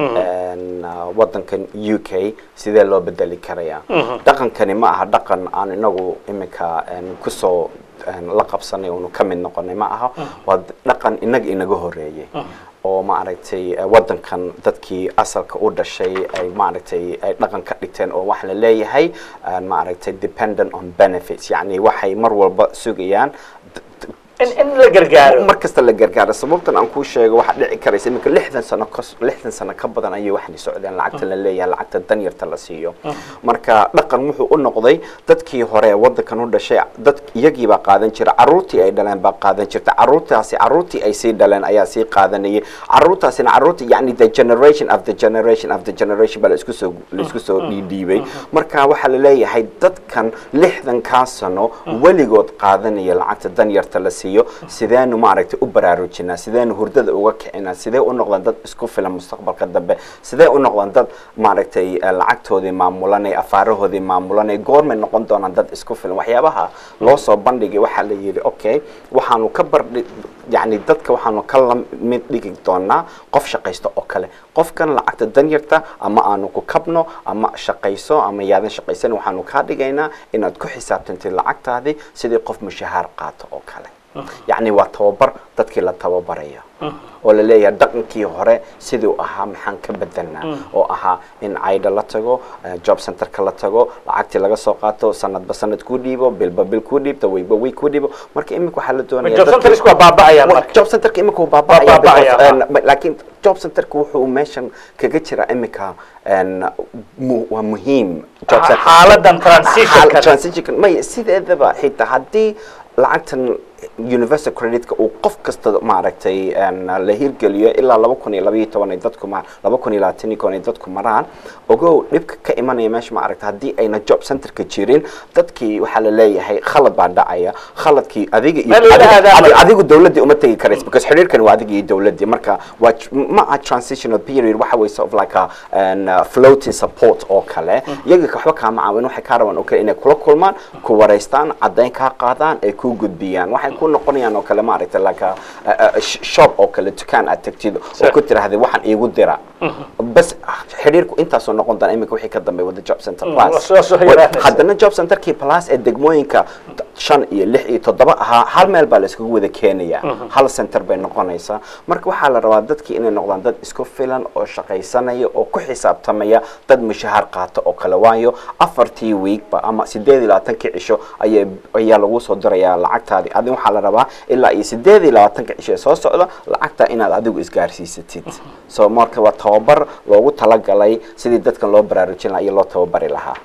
[SPEAKER 2] Een, uh, wadankan u k sidee loo bedeli karayaa dhaqankani ma aha dhaqan aan inagu imika een, kusoo een, la qabsanay oonu ka mid noqonay ma aha waa dhaqan inaga inaga horeeyey oo maaragtay eh, wadankan dadkii asalka u dhashay ay maaragtay ay dhaqan ka dhigteen oo waxa la leeyahay eh, maaragtay dependent on benefits yacni waxay mar walba sugayaan d- d-
[SPEAKER 1] in in la gargaaro
[SPEAKER 2] mar kasta la gargaaro sababtan aan kuu sheego waxaa dhici karaysa iminka lixdan sano ka lixdan sano ka badan ayay waxay socdeen lacagta la leeyahay lacagta danyarta la siiyo marka dhaqan wuxuu u noqday dadkii hore ee wadankan u dhashay dad iyagii baa qaadan jira caruurtii ay dhaleen baa qaadan jirta caruurtaasi caruurtii ay sii dhaleen ayaa sii qaadanayay caruurtaasina caruurtii yani the generation of the generation of the generation baa la isku soo la isku soo dhiidhiibay marka waxaa la leeyahay dadkan lixdankaa sano weligood qaadanaya lacagta danyarta la siiyo sideenu maaragtay u baraarujinaa sideenu hurdada uga kicinaa sidee u noqdaan dad isku filan mustaqbalka dambe sidee u noqdaan dad maaragtay eh, lacagtoodii maamulanay afaarahoodii maamulanay goormay noqon doonaan dad isku filan waxyaabaha loo soo bandhigay waxaa la yidhi okay waxaanu ka bardhi yani dadka waxaanu ka la mid dhigi doonaa qof shaqaysto oo kale qofkan lacagta danyarta ama aanu ku kabno ama shaqayso ama yaadan shaqaysan waxaanu kaa dhigaynaa inaad ku xisaabtantid lacagtaadii sidii qof mushahaar qaato oo kale yacni waa tababar dadkii la tababarayo oo la leeyahay dhaqankii hore siduu ahaa maxaan ka bedelnaa oo ahaa in caydha la tago eh, job centerka la tago lacagtii laga soo qaato sanadba sanad kuu dhiibo bilba bil kuu dhiibto wayba way kuu dhiibo marka imika waxaa la doonaya
[SPEAKER 1] job
[SPEAKER 2] dadkii-
[SPEAKER 1] centersku waa baaba'ayaan
[SPEAKER 2] Wa-
[SPEAKER 1] marka
[SPEAKER 2] job centerka imika wuu
[SPEAKER 1] Waa
[SPEAKER 2] baaba'aya
[SPEAKER 1] baaba'aya,
[SPEAKER 2] because,
[SPEAKER 1] ha.
[SPEAKER 2] een, laakiin job centerka wuxuu meeshan kaga jira imika een, mu- waa muhiim job
[SPEAKER 1] Ha-
[SPEAKER 2] center-
[SPEAKER 1] xaaladan transitionkan.
[SPEAKER 2] Xaal- transitionkan may sideedaba xitaa haddii lacagtan universal creditka uu qof kasta maaragtay een, la hirgeliyo ilaa laba kun iyo labaiyo toban ay dadku ma laba kun iyo labaatan iyo koon ay dadku maraan ogow dhibka ka imanaya meesha maaragta haddii ayna job centerka jirin dadkii waxaa la leeyahay khalad baa dhacaya khaladkii adiga iyo
[SPEAKER 1] Meel laga
[SPEAKER 2] adiga-
[SPEAKER 1] aadaamayo.
[SPEAKER 2] adiga- adigu dawladii uma tegi karaysa because xiriirkan waa adiga iyo dawladii marka waa j- ma aha transitional period waxa way sort of like a an, uh, floating support oo kale iyaga waxba kaama caawin waxay kaa rabaan oo kale inay kula kulmaan ku wareystaan caddayn kaa qaadaan ay ku gudbiyaan waxay waxay ku noqonayaan oo kale maaragtay laka shop oo kale dukaan aad tagtid oo
[SPEAKER 1] Sir.
[SPEAKER 2] ku tiraahday waxaan iigu dira bas xidhiirku intaasoo noqon doona iminka wixii ka dambeeya wada job center
[SPEAKER 1] waa
[SPEAKER 2] plus
[SPEAKER 1] soo- soo yaraanaysa.
[SPEAKER 2] haddana job centerkii plus ee degmooyinka shan iyo lix iyo toddoba ahaa hal meel baa la iskugu wada keenaya hal center bay noqonaysaa marka waxaa la rabaa dadkii inay noqdaan dad isku filan oo shaqaysanaya oo ku xisaabtamaya dad mushahaar qaata oo kale waayo afartii weekba ama sideed iyo labaatankii cisho ayaa ayaa lagu soo dirayaa lacagtaadii adin waxaa la rabaa ilaa iyo sideed iyo labaatanka cisho ee soo socda lacagta inaad adigu isgaarsiisatid so marka waa tababar loogu talagalay sidii dadkan loo baraarujin lahaa iyo loo tababari lahaa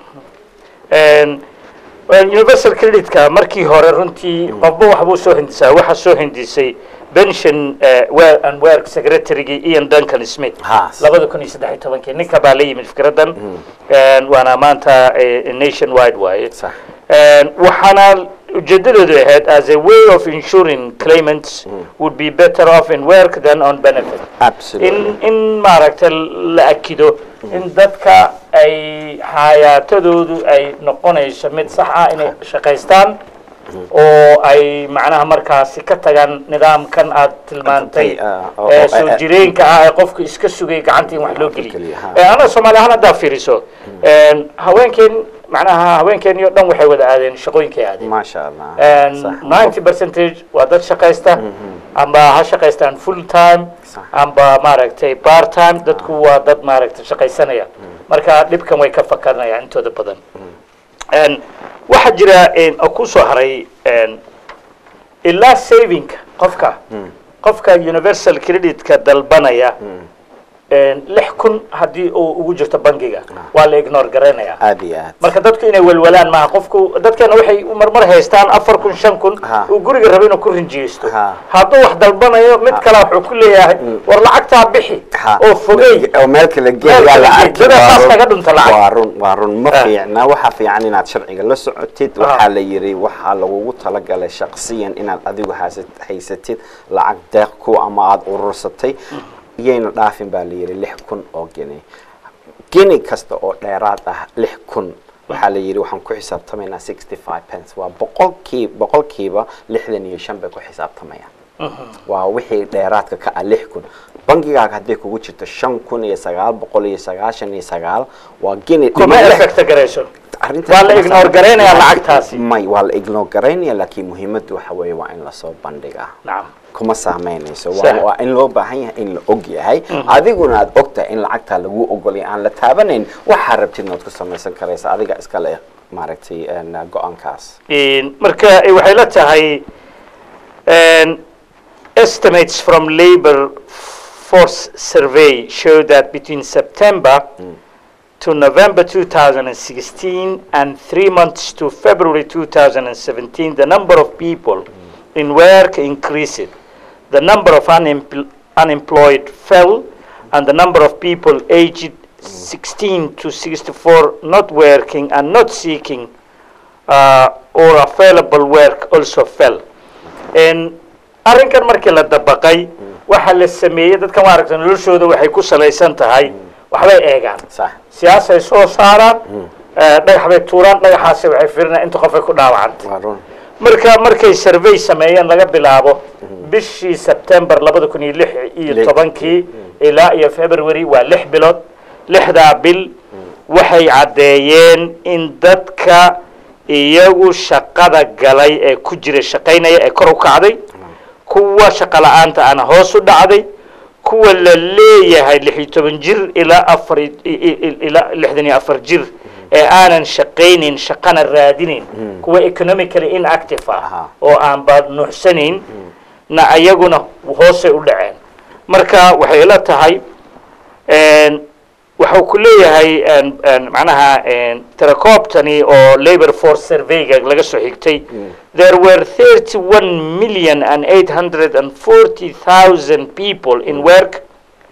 [SPEAKER 1] Een, well, universal credit-ka markii hore runtii qofba waxbuu soo hindisaa waxaa soo hindisay pension eh, well and work secretary-gii ian duncan smith
[SPEAKER 2] Ha.
[SPEAKER 1] labada kun iyo saddex iyo tobankii ninka baa la yimid fikradan Een, waana maanta eh, nation wide waaye
[SPEAKER 2] Sax.
[SPEAKER 1] Een, waxaana ujeedadoodu ahayd as a way of ensuring claimants would be better off in work than on benefit
[SPEAKER 2] absolutely
[SPEAKER 1] in in maaragtay la akido in dadka ay xayaatadoodu ay noqonayso mid sax ah inay shaqaystaan oo ay macnaha markaasi ka tagaan nidaamkan aad tilmaantay
[SPEAKER 2] Ah, oo-
[SPEAKER 1] ee
[SPEAKER 2] oo-
[SPEAKER 1] soo
[SPEAKER 2] eh,
[SPEAKER 1] jireenka ah ee qofka iska sugay gacantii in wax loo geliyo
[SPEAKER 2] geliyo, ha.
[SPEAKER 1] Ee, anaa soomaali ahaan haddaa fiiriso Een, haweenkeen macnaha haweenkeeniyo dhan waxay wada aadeen shaqooyinkay aadeen
[SPEAKER 2] maasha allah Sax.
[SPEAKER 1] ninety percentage waa dad shaqaysta amba ha shaqaystaan full time
[SPEAKER 2] Sax.
[SPEAKER 1] amba maaragtay part time dadku waa dad maaragtay shaqaysanaya marka dhibkan way ka fakarnayaan intooda badan Een, waxaa jira een, oo ku soo haray een, ilaa savingka qofka qofka universal credit-ka dalbanaya een, lix kun haddii uu ugu jirto bangiga waa la ignore garaynaya
[SPEAKER 2] aad iyo aad
[SPEAKER 1] marka dadku inay welwalaan maaha qofku dadkeena waxay marmar haystaan afar kun shan kun
[SPEAKER 2] Ha.
[SPEAKER 1] uu guriga rabo inuu ku rinjiyeysto
[SPEAKER 2] Ha.
[SPEAKER 1] hadduu wax dalbanayo mid kale wuxuu ku leeyahay war lacagtaa bixi
[SPEAKER 2] Ha.
[SPEAKER 1] oo fogey
[SPEAKER 2] oo meel kale
[SPEAKER 1] Meel
[SPEAKER 2] geeyaa
[SPEAKER 1] kale
[SPEAKER 2] la
[SPEAKER 1] gee.
[SPEAKER 2] arki
[SPEAKER 1] Dada
[SPEAKER 2] waa
[SPEAKER 1] saas
[SPEAKER 2] run.
[SPEAKER 1] kaga dhunta lacag.
[SPEAKER 2] waa run waa run ma
[SPEAKER 1] Ah.
[SPEAKER 2] fiicna waxaa fiican inaad sharciga la socotid
[SPEAKER 1] Ah.
[SPEAKER 2] waxaa la yiri waxaa lagugu talagalay shaqsiyan inaad adigu haysat- haysatid lacag deeq ku ama aada urursatay iyayna dhaafin baa la yiri lix kun oo geni geni kasta oo dheeraad ah lix kun waxaa la yidhi waxaan ku xisaabtamaynaa sixty five pence waa boqolkii boqolkiiba lixdan iyo shan bay ku xisaabtamayaan waa wixii dheeraadka ka ah lix kun bangigaaga hadday kugu jirto shan kun iyo sagaal boqol iyo sagaashan iyo sagaal waa geni
[SPEAKER 1] kuma
[SPEAKER 2] dhimo lix-
[SPEAKER 1] effecta garayso
[SPEAKER 2] arrintaas
[SPEAKER 1] waa la
[SPEAKER 2] kuma
[SPEAKER 1] ignore
[SPEAKER 2] saabsan.
[SPEAKER 1] garaynayaa lacagtaasi.
[SPEAKER 2] may waa la ignore garaynaya laakiin muhiimaddu waxa weeye waa in lasoo bandhigaa
[SPEAKER 1] nacam
[SPEAKER 2] kuma saameynayso
[SPEAKER 1] Sax.
[SPEAKER 2] waa waa in loo baahan yahay in la og yahay adiguna aad ogtahay in lacagtaa lagu ogolay aan la taabanayn waxaa rabtidna waad ku samaysan karaysa adiga iskale maaragtay een, go-aankaas
[SPEAKER 1] Een, marka eh, waxay la tahay een, estimates from labor force survey show that between September to November 2016 and three months to February 2017, the number of people in work increased. The number of unempl- unemployed fell, and the number of people aged 16 to 64 not working and not seeking uh, or available work also fell. En arrinkan markii la dabaqay waxa la sameeyey dadkan maaragta noloshooda waxay ku salaysan tahay waxbay eegaan
[SPEAKER 2] sax
[SPEAKER 1] siyaasay soo saaraan eh, dhagax bay tuuraan dhagaxaasi waxay firinayaan inta qof ay ku dhaawacantay
[SPEAKER 2] waa run
[SPEAKER 1] marka markay survey sameeyeen laga bilaabo bishii September labada kun iyo lix iyo
[SPEAKER 2] Lix.
[SPEAKER 1] tobankii ilaa iyo February waa lix bilood lixdaa bil waxay caddeeyeen in dadka iyagu shaqada galay ee ku jira shaqaynaya ee kor u kacday kuwa shaqo la'aanta ana hoos u dhacday kuwa la leeyahay lix iyo toban jir ilaa afar i- i- i- ilaa lixdan iyo afar jir ee aanan shaqaynin shaqana raadinayn kuwa economically inactive ah
[SPEAKER 2] Aha.
[SPEAKER 1] oo aan baad nuuxsanayn na ayaguna hoosay u dhaceen marka waxay ila tahay een, waxuu ku leeyahay een, een, macnaha een, tirakoobtani oo labor force surveyga laga soo xigtay there were 31 million and 840,000 people in work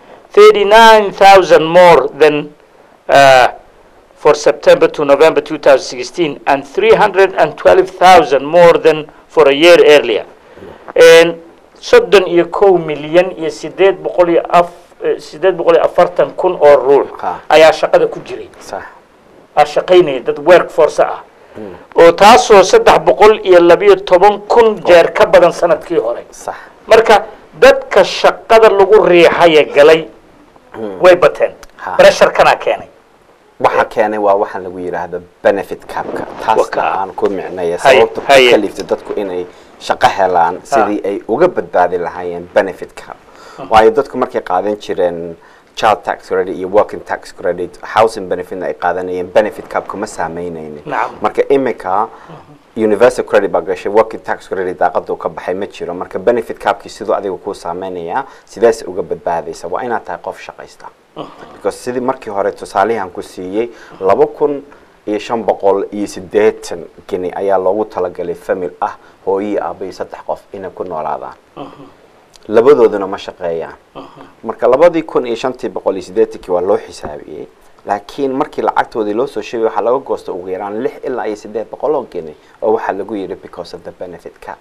[SPEAKER 1] 39,000 more than uh, for September to November 2016 and 312,000 more than for a year earlier. And soddon iyo kow milyan iyo sideed boqol iyo af eh, sideed boqol iyo afartan kun oo ruux
[SPEAKER 2] Ha.
[SPEAKER 1] ayaa shaqada ku jiray
[SPEAKER 2] sax
[SPEAKER 1] aa shaqaynaya dad workforce ah oo taasoo saddex boqol iyo labiyo toban kun jeer ka badan sanadkii hore
[SPEAKER 2] sax
[SPEAKER 1] marka dadka shaqada lagu riixaya galay way bateen
[SPEAKER 2] Ha.
[SPEAKER 1] bresharkana keenay
[SPEAKER 2] waxa keenay waa waxaan lagu yidhaahdo benefit capka taasna
[SPEAKER 1] Waka.
[SPEAKER 2] aan ku micnaya
[SPEAKER 1] Haye,
[SPEAKER 2] sababta ku
[SPEAKER 1] haye.
[SPEAKER 2] kalifta dadku inay shaqo helaan sidii ay uga badbaadi lahaayeen benefit cap waayo dadku markay qaadan jireen child tax credit iyo working tax credit housing benefitna ay qaadanayeen benefit capka ma saameynaynin
[SPEAKER 1] Nacam.
[SPEAKER 2] marka imika universal credit baa gashay working tax credit daaqada uu ka baxay ma jiro marka benefit capkii siduu adiga kuu saameynayaa sidees uga badbaadaysa waa inaad tahay qof shaqaysta because sidii markii hore tusaalihan ku siiyey laba kun iyo shan boqol iyo siddeetan geni ayaa loogu talagalay famil ah hooyii aaba iyo saddex qof inay ku noolaadaan labadooduna ma shaqeeyaan marka labadii kun iyo shantii boqol iyo siddeetankii waa loo xisaabiyey laakiin markii lacagtoodii loo soo sheegay waxaa laga goosta ugu yaraan lix ilaa iyo siddeed boqol oo geni oo waxaa lagu yidhi because of the benefit cap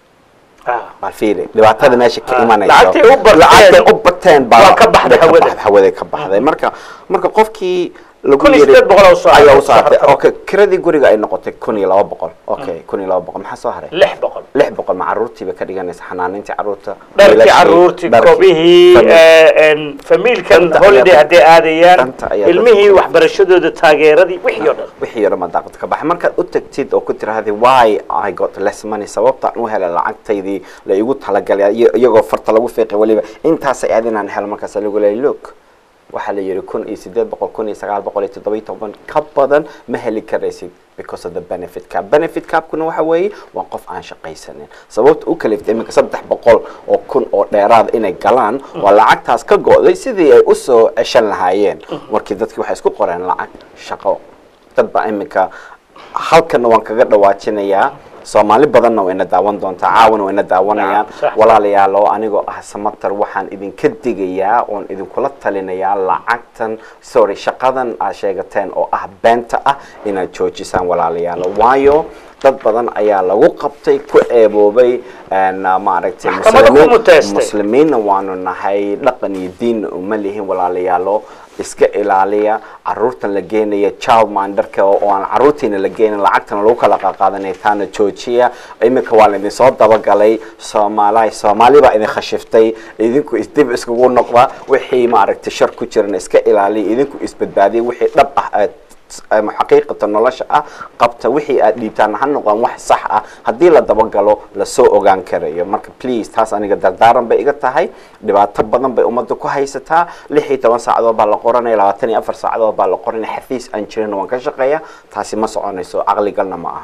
[SPEAKER 1] Ah.
[SPEAKER 2] bal fiiri dhibaatada meesha ka
[SPEAKER 1] Ah.
[SPEAKER 2] imanayso
[SPEAKER 1] Lacagtay u bateen-
[SPEAKER 2] lacagtay u bateen baa
[SPEAKER 1] waa ka baxday
[SPEAKER 2] bay
[SPEAKER 1] hawada.
[SPEAKER 2] baxday, hawaday ka baxday marka marka qofkii lagu
[SPEAKER 1] Kun iyo
[SPEAKER 2] yiri-
[SPEAKER 1] siddeed boqol oo soo
[SPEAKER 2] ayaa
[SPEAKER 1] hartay.
[SPEAKER 2] u soo hartay okay kiradii guriga ay noqotay kun iyo laba boqol okay kun iyo laba boqol maxaa soo haray
[SPEAKER 1] lix boqol
[SPEAKER 2] lix boqol ma caruurtiiba ka dhiganaysa xanaanintii caruurta
[SPEAKER 1] dharkii
[SPEAKER 2] wiilashii,
[SPEAKER 1] caruurtii
[SPEAKER 2] dharkii,
[SPEAKER 1] kobihii
[SPEAKER 2] family.
[SPEAKER 1] eh, en, famiilkan
[SPEAKER 2] Danta
[SPEAKER 1] holiday
[SPEAKER 2] ayaa-
[SPEAKER 1] hadday aadayaan
[SPEAKER 2] danta ayaa
[SPEAKER 1] ilmihii
[SPEAKER 2] dadka-
[SPEAKER 1] waxbarashadooda taageeradii wixii oo dhan
[SPEAKER 2] wixii yaro ma daaqad ka baxay markaad u tagtid oo ku tiraahday why i got less money sababtaan u helay lacagtaydii la igu talagalay iyo- iyagoo farta lagu fiiqay weliba intaasay aad inaan helo markaas lagu leeyay look waxaa la yidhi kun iyo siddeed boqol kun iyo sagaal boqol iyo toddoba iyo toban ka badan ma heli karaysid because of the benefit cap benefit capkuna waxa weeye waa qof aan shaqaysanin sababta u kaliftay iminka saddex boqol oo kun oo dheeraada inay galaan waa lacagtaas ka go'day sidii ay usoo ceshan lahaayeen markii dadkii waxay isku qoreen lacag shaqo dad baa iminka halkana waan kaga dhawaajinayaa soomaali badanna wayna daawan doontaa caawana wayna daawanayaan
[SPEAKER 1] Sax, sax.
[SPEAKER 2] walaalayaal oo anigoo ah samatar waxaan idinka digayaa oon idinkula talinayaa lacagtan sorry shaqadan aad sheegateen oo ah beenta ah inaad joojisaan walaalayaal waayo dad badan ayaa lagu qabtay ku eeboobay een, maaragtay
[SPEAKER 1] Maxkamada ku
[SPEAKER 2] muslimiin-
[SPEAKER 1] muteystay.
[SPEAKER 2] muslimiinna waanu nahay dhaqan iyo diinna uma lihin walaalayaalo iska ilaaliya caruurtan la geenaya child minderka oo oo aan caruurtiina la geenin lacagtana lagu kala qaqaadanaya taana joojiya iminka waa laidin soo dabagalay soomaalahay soomaali baa idin khashiftay idinku isdib iskugu noqda wixii maaragtay shar ku jirana iska ilaaliya idinku isbadbaadiya wixii dhab ah aad ama xaqiiqata nolosha ah qabta wixii aad dhiibtaan ha noqdaan wax sax ah haddii la dabagalo lasoo ogaan karayo marka please taas aniga dardaaran bay iga tahay dhibaato badan bay ummadda ku haysataa lix iyo toban saacadood baa la qoranaya labaatan iyo afar saacadood baa la qoranaya xafiis aan jirin waan ka shaqeeya taasi ma soconayso caqligalna ma aha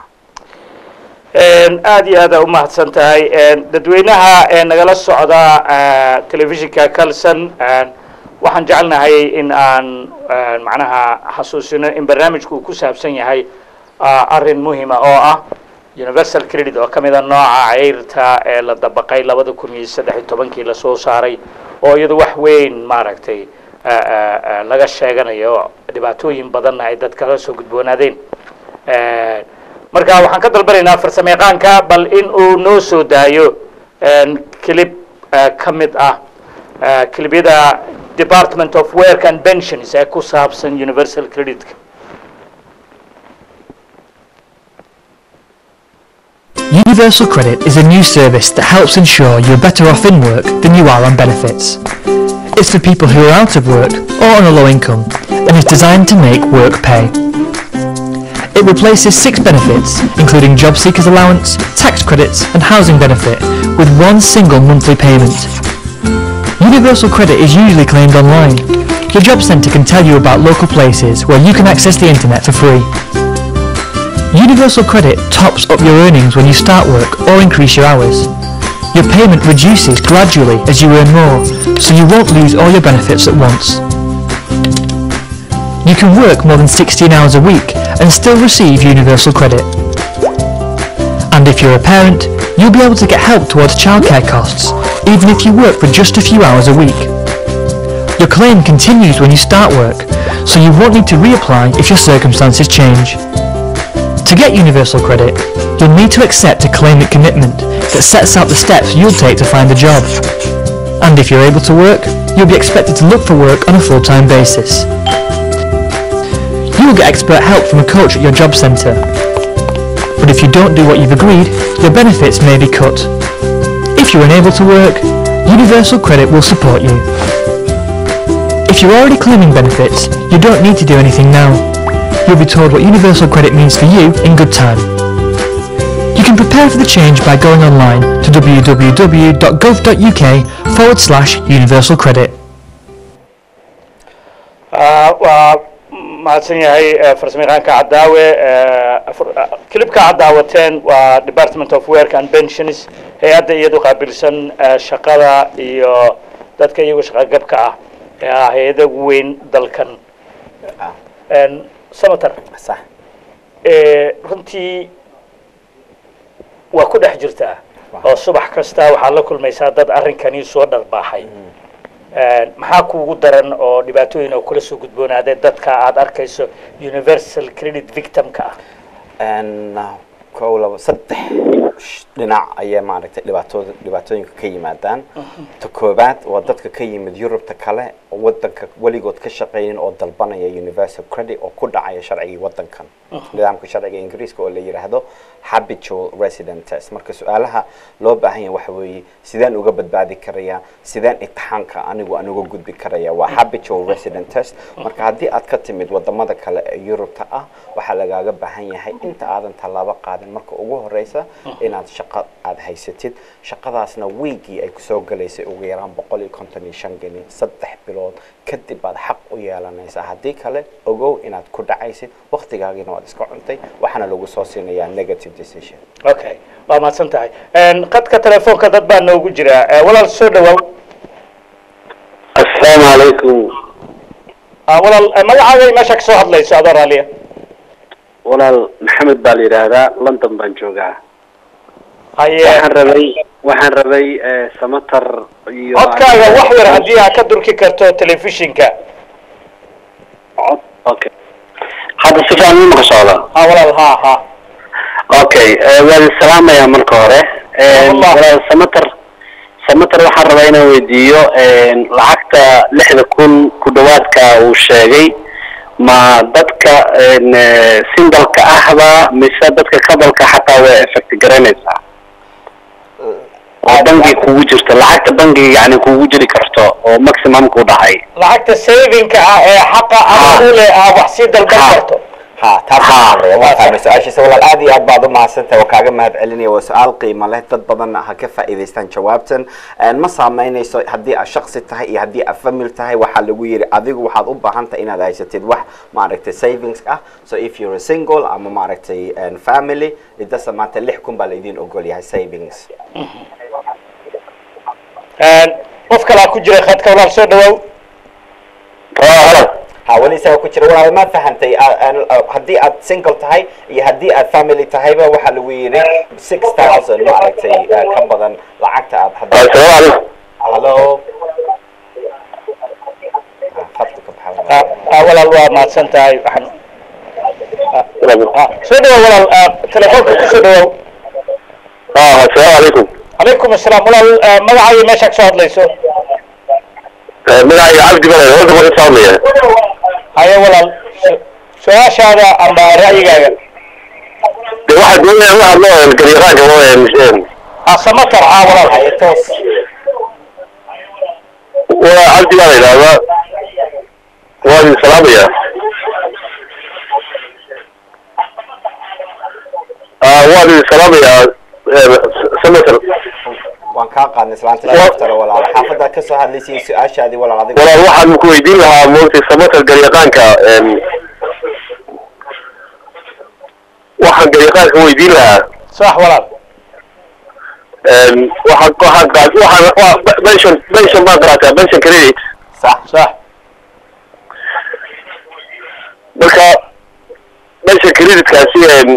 [SPEAKER 1] aada iyo aada u mahadsan tahay dadweynaha ee nagala socda telefishinka calson waxaan jecelnahay in aan macnaha xasuusino in barnaamijku uu ku saabsan yahay arrin muhima oo ah universal credit oo ka mida nooca ceyrta ee la dabaqay labada kun iyo saddex iyo tobankii lasoo saaray oo iyadu wax weyn maaragtay laga sheeganayo dhibaatooyin badanna ay dad kala soo gudboonaadeen marka waxaan ka dalbanaynaa farsamayaqaanka bal in uu noo soo daayo clip ka mid ah clibyada department of work and pensions ee ku saabsan universal credit-ka
[SPEAKER 3] Universal Credit is a new service that helps ensure you're better off in work than you are on benefits. It's for people who are out of work or on a low income and is designed to make work pay. It replaces six benefits, including job seekers allowance, tax credits and housing benefit, with one single monthly payment. Universal credit is usually claimed online. Your job centre can tell you about local places where you can access the internet for free. Universal Credit tops up your earnings when you start work or increase your hours. Your payment reduces gradually as you earn more, so you won't lose all your benefits at once. You can work more than 16 hours a week and still receive Universal Credit. And if you're a parent, you'll be able to get help towards childcare costs, even if you work for just a few hours a week. Your claim continues when you start work, so you won't need to reapply if your circumstances change. To get Universal Credit, you'll need to accept a claimant commitment that sets out the steps you'll take to find a job. And if you're able to work, you'll be expected to look for work on a full-time basis. You will get expert help from a coach at your job centre. but if you don't do what you've agreed, your benefits may be cut. If you're unable to work, Universal Credit will support you. If you're already claiming benefits, you don't need to do anything now. You'll be told what Universal Credit means for you in good time. You can prepare for the change by going online to www.gov.uk forward slash universal credit.
[SPEAKER 1] waa mahadsan yahay farsamayaqaanka cadaawe kilibka aad daawateen waa department of work and pensions hay-adda iyadu qaabilsan shaqada iyo dadka iyagu shaqagabka ah ee ah hay-ada ugu weyn dalkan senator
[SPEAKER 2] sax
[SPEAKER 1] runtii waa ku dhex jirtaa oo subax kasta waxaad la kulmaysaa dad arrinkani soo dharbaaxay maxaa kuugu daran oo dhibaatooyin oo kula soo gudboonaadee dadka aad arkayso universal credit victimka ah
[SPEAKER 2] kow laba saddex dhinac ayay maaragtay dhibaatooda dhibaatooyinka ka yimaadaan ta koobaad waa dadka ka yimid yurubta kale oo wadanka weligood ka shaqeynin oo dalbanaya universal credit oo ku dhacaya sharcigii wadankan nidaamka sharciga ingiriiska oo la yidhaahdo habitual resident test marka su-aalaha loo baahan yahay waxa weeye sideen uga badbaadi karaya sideen imtixaanka anigu aan uga gudbi karaya waa habitual resident test marka haddii aad ka timid wadamada kale ee yurubta ah waxaa lagaaga baahan yahay inta aadan tallaabo qaadin marka ugu horeysa inaad shaqo aad haysatid shaqadaasna wiigii ay kusoo galaysay ugu yaraan boqol iyo konton iyo shan geni saddex bilood kadib baad xaq u yeelanaysaa haddii kale ogow inaad ku dhacaysid waktigaagiina waad iska cuntay waxaana lagu soo siinayaa negative decision
[SPEAKER 1] okay waa mahadsan tahay qadka telefoonka dad baa noogu jira walaal soo dhawaaw
[SPEAKER 4] asalaamu calaykum
[SPEAKER 1] walaal magacaaga meesha kasoo hadlayso adoo raaliya
[SPEAKER 4] walaal maxamed baa la yidhaahdaa london baan joogaa
[SPEAKER 1] haye
[SPEAKER 4] waxaan rabay waxaan rabay samatar iyo
[SPEAKER 1] codkaaga wax yar haddii aad ka durki karto telefishinka
[SPEAKER 4] cod okay hadda si fiican ima ka socda
[SPEAKER 1] ha walaal ha ha
[SPEAKER 4] okay waan salaamayaa marka hore
[SPEAKER 1] Allah.
[SPEAKER 4] walaal samatar samatar waxaan rabaa inaan weydiiyo lacagta lixda kun ku dhawaadka uu sheegay ma dadka sindalka ahba mise dadka kabalka xataa way effect garanaysaa oo bangi kugu jirto lacagta bangiga yani kugu jiri karto oo maximum ku dhacay
[SPEAKER 1] lacagta savingka ah ee xaqa ama
[SPEAKER 4] Ha.
[SPEAKER 1] u leh aad wax sii dalban
[SPEAKER 4] Ha.
[SPEAKER 1] karto
[SPEAKER 2] ha taas
[SPEAKER 4] Ha.
[SPEAKER 2] waa waa fahmay su-aashiisa walaal aad iyo aad baad u mahadsantahay oo kaaga mahad celinaya waa su-aal qiimo leh dad badanna ha ka faa'iidaystaan jawaabtan Een, ma saameynayso haddii aad shaksi tahay iyo haddii aad famil tahay waxaa lagu yidhi adigu waxaad u baahan tahay inaad haysatid wax maaragtay savings ah so if you're a single ama maaragtay een, family idasa maanta lix kun baa laydin ogol yahay savings
[SPEAKER 1] qof kalaa ku jira khadka walaal soo dhawaaw
[SPEAKER 2] ha weli isaga ku jira walaal ma fahantay a- aan- a- haddii aad single tahay iyo haddii aad family tahayba waxaa lagu yidhi six thousand maaragtay eh, ka badan lacagta aad haddii
[SPEAKER 4] asalaamu calaykum
[SPEAKER 2] hallo Ah, khadku ka baxay
[SPEAKER 1] Ah, ah, walaal waa mahadsan tahay waxaan ah, soo dhawaaw walaal ah, telefoonka ku soo dhawaaw
[SPEAKER 4] asalaamu calaykum
[SPEAKER 1] calaykum asalaam walaal ah, magacaaga meesha kasoo hadlayso
[SPEAKER 4] magacayga cabdi bale horta ma ka saamaya
[SPEAKER 1] haye walaal su- su-aashaada ama ra'yigaaga
[SPEAKER 4] de waxaad doonaya waxaad loo garyaqaanka oo
[SPEAKER 1] ah samatar ah walaal
[SPEAKER 2] haye toos
[SPEAKER 4] waa cabdi baa la yidhahdaa waa idin salaamaya waan idin salaamayaa senator
[SPEAKER 2] waan kaa qaadnay islaanta
[SPEAKER 4] Wa-
[SPEAKER 2] sharaftale walaal xaafadaad ka soo hadlaysiin su-aashaadii walaal adiga
[SPEAKER 4] walaal waxaan ku weydiin lahaa moogtay senator garyaqaanka waxaan garyaqaanka weydiin lahaa
[SPEAKER 1] sax walaal
[SPEAKER 4] waxaan waxaan qaad waxaan waa pension pension baan qaraataa pension credit
[SPEAKER 2] sax
[SPEAKER 1] sax
[SPEAKER 4] marka pension creditkaasi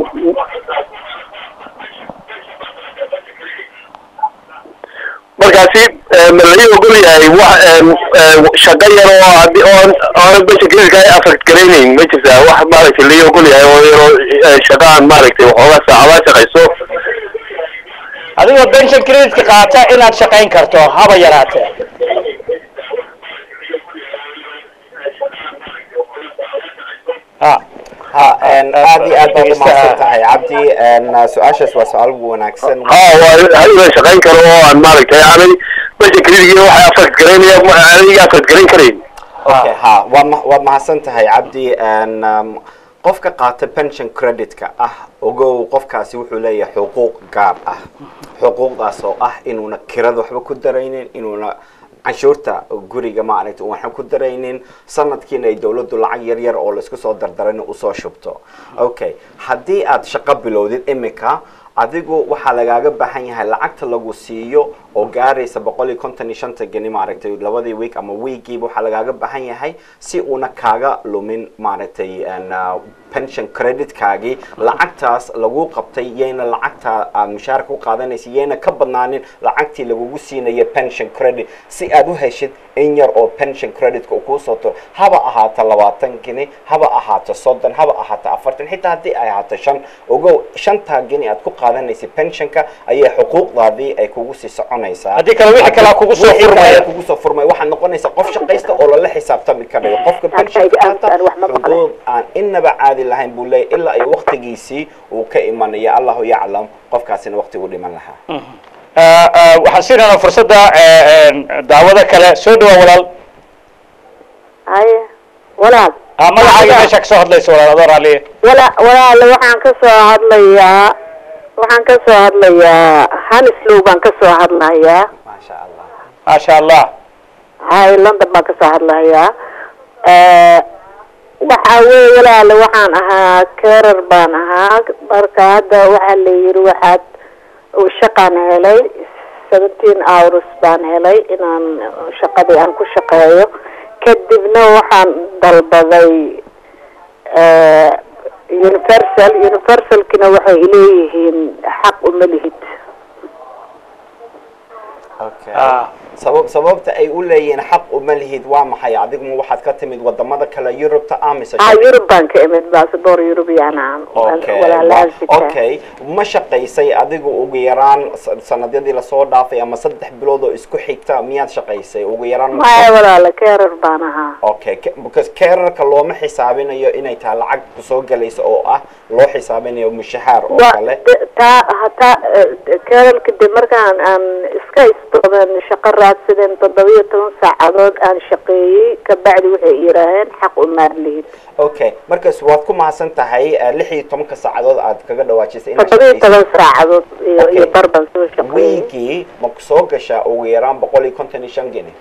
[SPEAKER 4] markaasi ma laga ogol yahay wax shaqo yar oo hadii oon oona pension creditka ay affect garaynayn ma jirtaa wax maaragtay laga ogol yahay oo yaroo shaqa aan maaragtay waxoogaa saacadaa shaqayso
[SPEAKER 1] adigoo pension creditka qaata inaad shaqayn karto haba yaraatee ah
[SPEAKER 2] ha aad iyo aad baad umahadsan tahay cabdi su-aashaas waa su-aal wanaagsan
[SPEAKER 5] ha waa hal la shaqayn karo oo aan maaragtay aanay meesha keligiina waxay afad garaynaya aanay afad garayn karayn
[SPEAKER 2] okay ha waa ma waad mahadsan tahay cabdi um, qofka qaata pension credit-ka ah ogow qofkaasi wuxuu leeyahay xuquuq gaar ah xuquuqdaas oo ah inuuna kirada waxba ku daraynin inuuna canshuurta guriga maaragta waxaan ku daraynin sanadkiina ay dawladdu lacag yar yar oo laisku soo dardarayna usoo shubto okay haddii aad shaqo bilowdid imika adigu waxaa lagaaga baahan yahay lacagta lagu siiyo oo gaaraysa boqol iyo konton iyo shanta geni maaragtay labadii week ama weekiiba waxaa lagaaga baahan yahay si uuna kaaga lumin maaragtay pension credit-kaagii lacagtaas lagu qabtay yayna lacagta aad mushaarka u qaadanaysa yayna ka badnaanin lacagtii lagugu siinaya pension credit si aad u heshid in yar oo pension credit-ka uu kuu soo turo haba ahaato labaatan geni haba ahaato soddon haba ahaato afartan xitaa haddii ay ahaato shan ogow shantaa geni aad ku qaadanaysa pensionka ayay xuquuqdaadii ay kugu sii soconaysaa
[SPEAKER 1] haddii kale wixii kale kugu soo
[SPEAKER 2] Wixii kale
[SPEAKER 1] furmaya
[SPEAKER 2] kugu soo furmaya waxaad noqonaysaa qof shaqaysta oo lala xisaabtami karayo qofka pensionka qaata xuquuq aan inaba caadi lahayn buu leeyahy ilaa ay waqtigiisii uu ka imanaya allahu yaclam qofkaasina waqtigu dhiman lahaa
[SPEAKER 1] Ah, ah, waxaan siinaynaa fursadda eh, eh, daawada kale soo dhawaa walaal
[SPEAKER 6] haye walaal
[SPEAKER 1] ah magacaaga meesha kasoo hadlaysa walaal adoo raaliye
[SPEAKER 6] wala walaal waxaan ka soo hadlayaa waxaan ka soo hadlayaa hanislow baan ka soo hadlayaa
[SPEAKER 2] maasha allah
[SPEAKER 1] maasha allah
[SPEAKER 6] haye london baan ka soo hadlayaa waxa weye walaal waxaan ahaa carer baan ahaa marka hadda waxaa la yiri waxaad shaqaan helay seventeen hours baan helay inaan shaqadii aan ku shaqeeyo kadibna waxaan dalbaday eh, universal universalkina waxay leeyihiin xaq uma lihid
[SPEAKER 2] okay
[SPEAKER 1] Ah.
[SPEAKER 2] sabab sababta ay u leeyihiin xaq uma lihid waa maxay adiguma waxaad ka timid wadamada kale yurubta amise
[SPEAKER 6] ah yurub baan ka imid basaboor yurubiyan aan
[SPEAKER 2] okay
[SPEAKER 6] walaalaan sitaa
[SPEAKER 2] okay ma shaqaysay adigu ugu yaraan sa- sanadyadii lasoo dhaafay ama saddex bilood oo isku xigta miyaad shaqaysay ugu yaraan ma-
[SPEAKER 6] maya walaala carer baan ahaa
[SPEAKER 2] okay ca- because carerka looma xisaabinayo inay tahay lacag kusoo galaysa oo ah loo xisaabinayo mushahaar oo
[SPEAKER 6] wa
[SPEAKER 2] kale
[SPEAKER 6] de- taa hataa carerka de markaan aan iska istoodan shaqo raadsadeen toddobiyo toban saacadood aan shaqeeyey kabacdi waxay yidhaaheen xaq umaan lihid
[SPEAKER 2] okay markaas waad ku mahadsan tahay eh, lix iyo tobanka saacadood aad kaga dhawaajisay inaad
[SPEAKER 6] toddobiyo
[SPEAKER 2] shaqaysay.
[SPEAKER 6] toban saacadood iyo
[SPEAKER 2] Okay.
[SPEAKER 6] iyo bar baan soo shaqeeyey
[SPEAKER 2] wiigii ma kusoo gashaa ugu yaraan boqol iyo konton iyo shan geni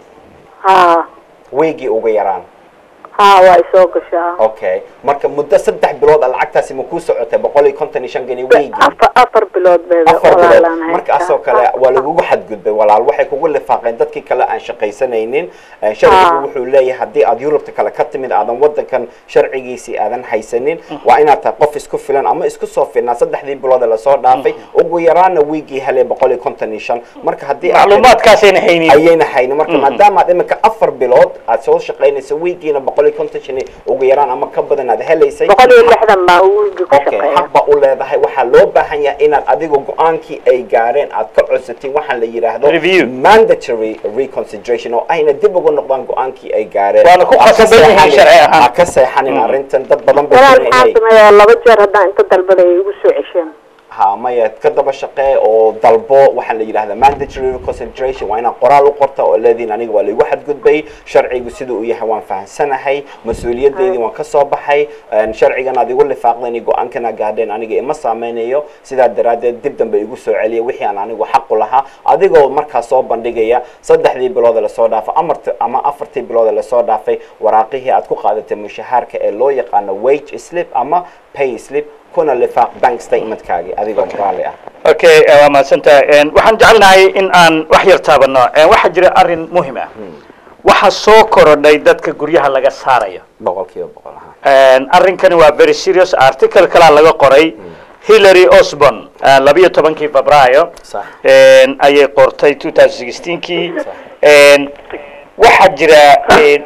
[SPEAKER 6] ha
[SPEAKER 2] wiigii ugu yaraan
[SPEAKER 6] ha waa isoo gashaa
[SPEAKER 2] okay marka muddo saddex bilood a lacagtaasi ma kuu socotay boqol iyo konton iyo shan geni wiigii
[SPEAKER 6] afar afar bilood beeda
[SPEAKER 2] afar bilood
[SPEAKER 6] walaalaan haystaa.
[SPEAKER 2] markaasoo kale waa lagugu xadgudbay walaal waxay kugu lifaaqeen dadkii kale aan shaqaysanaynin Eh, sharcigu
[SPEAKER 6] Ah.
[SPEAKER 2] wuxuu leeyahay haddii aad yurubta kale ka timid aadan wadankan sharcigiisii aadan haysanin waa inaad tahay qof isku filan ama isku soo filnaa saddexdii bilood ee lasoo dhaafay ugu yaraana wiigii helay boqol iyo konton iyo shan marka haddii aad-
[SPEAKER 1] macluumaadkaasayna haynin
[SPEAKER 2] ayayna haynin marka maadaama aad imika afar bilood aad soo shaqaynaysa wiigiina boqol iyo konton shan ugu yaraan ama ka badan aad helaysay
[SPEAKER 6] boqol iyo lixdan baa wiigi ku
[SPEAKER 2] okay
[SPEAKER 6] shaqeeya
[SPEAKER 2] xaq baa u leedahay waxaa loo baahan yahay inaad adigu go-aankii ay gaareen aad ka codsatiin waxaa la yidhaahdo
[SPEAKER 1] Review.
[SPEAKER 2] mandatory reconsideration oo ayna dib ugu noqdaan go-aankii ay gaareen
[SPEAKER 1] Waana ku
[SPEAKER 2] Ha ka
[SPEAKER 1] khasban yihiin
[SPEAKER 2] seexanin-
[SPEAKER 1] sharci ahaan.
[SPEAKER 2] ha ka seexanin arrintan dad badan bay
[SPEAKER 6] walaal
[SPEAKER 2] doonayaan
[SPEAKER 6] maxaa
[SPEAKER 2] inay-
[SPEAKER 6] sameeyaa laba jeer haddaan inta dalbaday ay igu soo cesheen
[SPEAKER 2] ha maya ka daba shaqee oo dalbo waxaa la yidhahdaa mandatory reconsideration waa inaad qoraal u qorta oo leediin aniga waa laigu xadgudbay sharcigu sida uu yahay waan fahamsanahay mas-uuliyadeydii waan ka soo baxay een, sharcigan aad igu lifaaqdeen iyo go-aankana gaadheen aniga ima saameynayo sidaa daraaddeed dib dambe igu soo celiya wixii aan anigu xaqu lahaa adigoo markaas soo bandhigaya saddexdii bilood ee lasoo dhaafay amarti ama afartii bilood ee lasoo dhaafay waraaqihii aad ku qaadatay mushahaarka ee loo yaqaano wage slip ama pay slip kuna lifaaq bank statementkaagii adigoo raali ah
[SPEAKER 1] okay eh, waa mahadsantahay En, waxaan jecelnahay in aan wax yar taabano En, waxaa jira arrin muhim ah waxaa soo korodhay dadka guryaha laga saarayo
[SPEAKER 2] boqolkiiba boqol aha
[SPEAKER 1] En, arrinkani waa very serious article kalaa laga qoray hillary osborn eh, labiyo tobankii febraayo
[SPEAKER 2] Sax.
[SPEAKER 1] En, ayay qortay 2016kii En, waxaa jira en,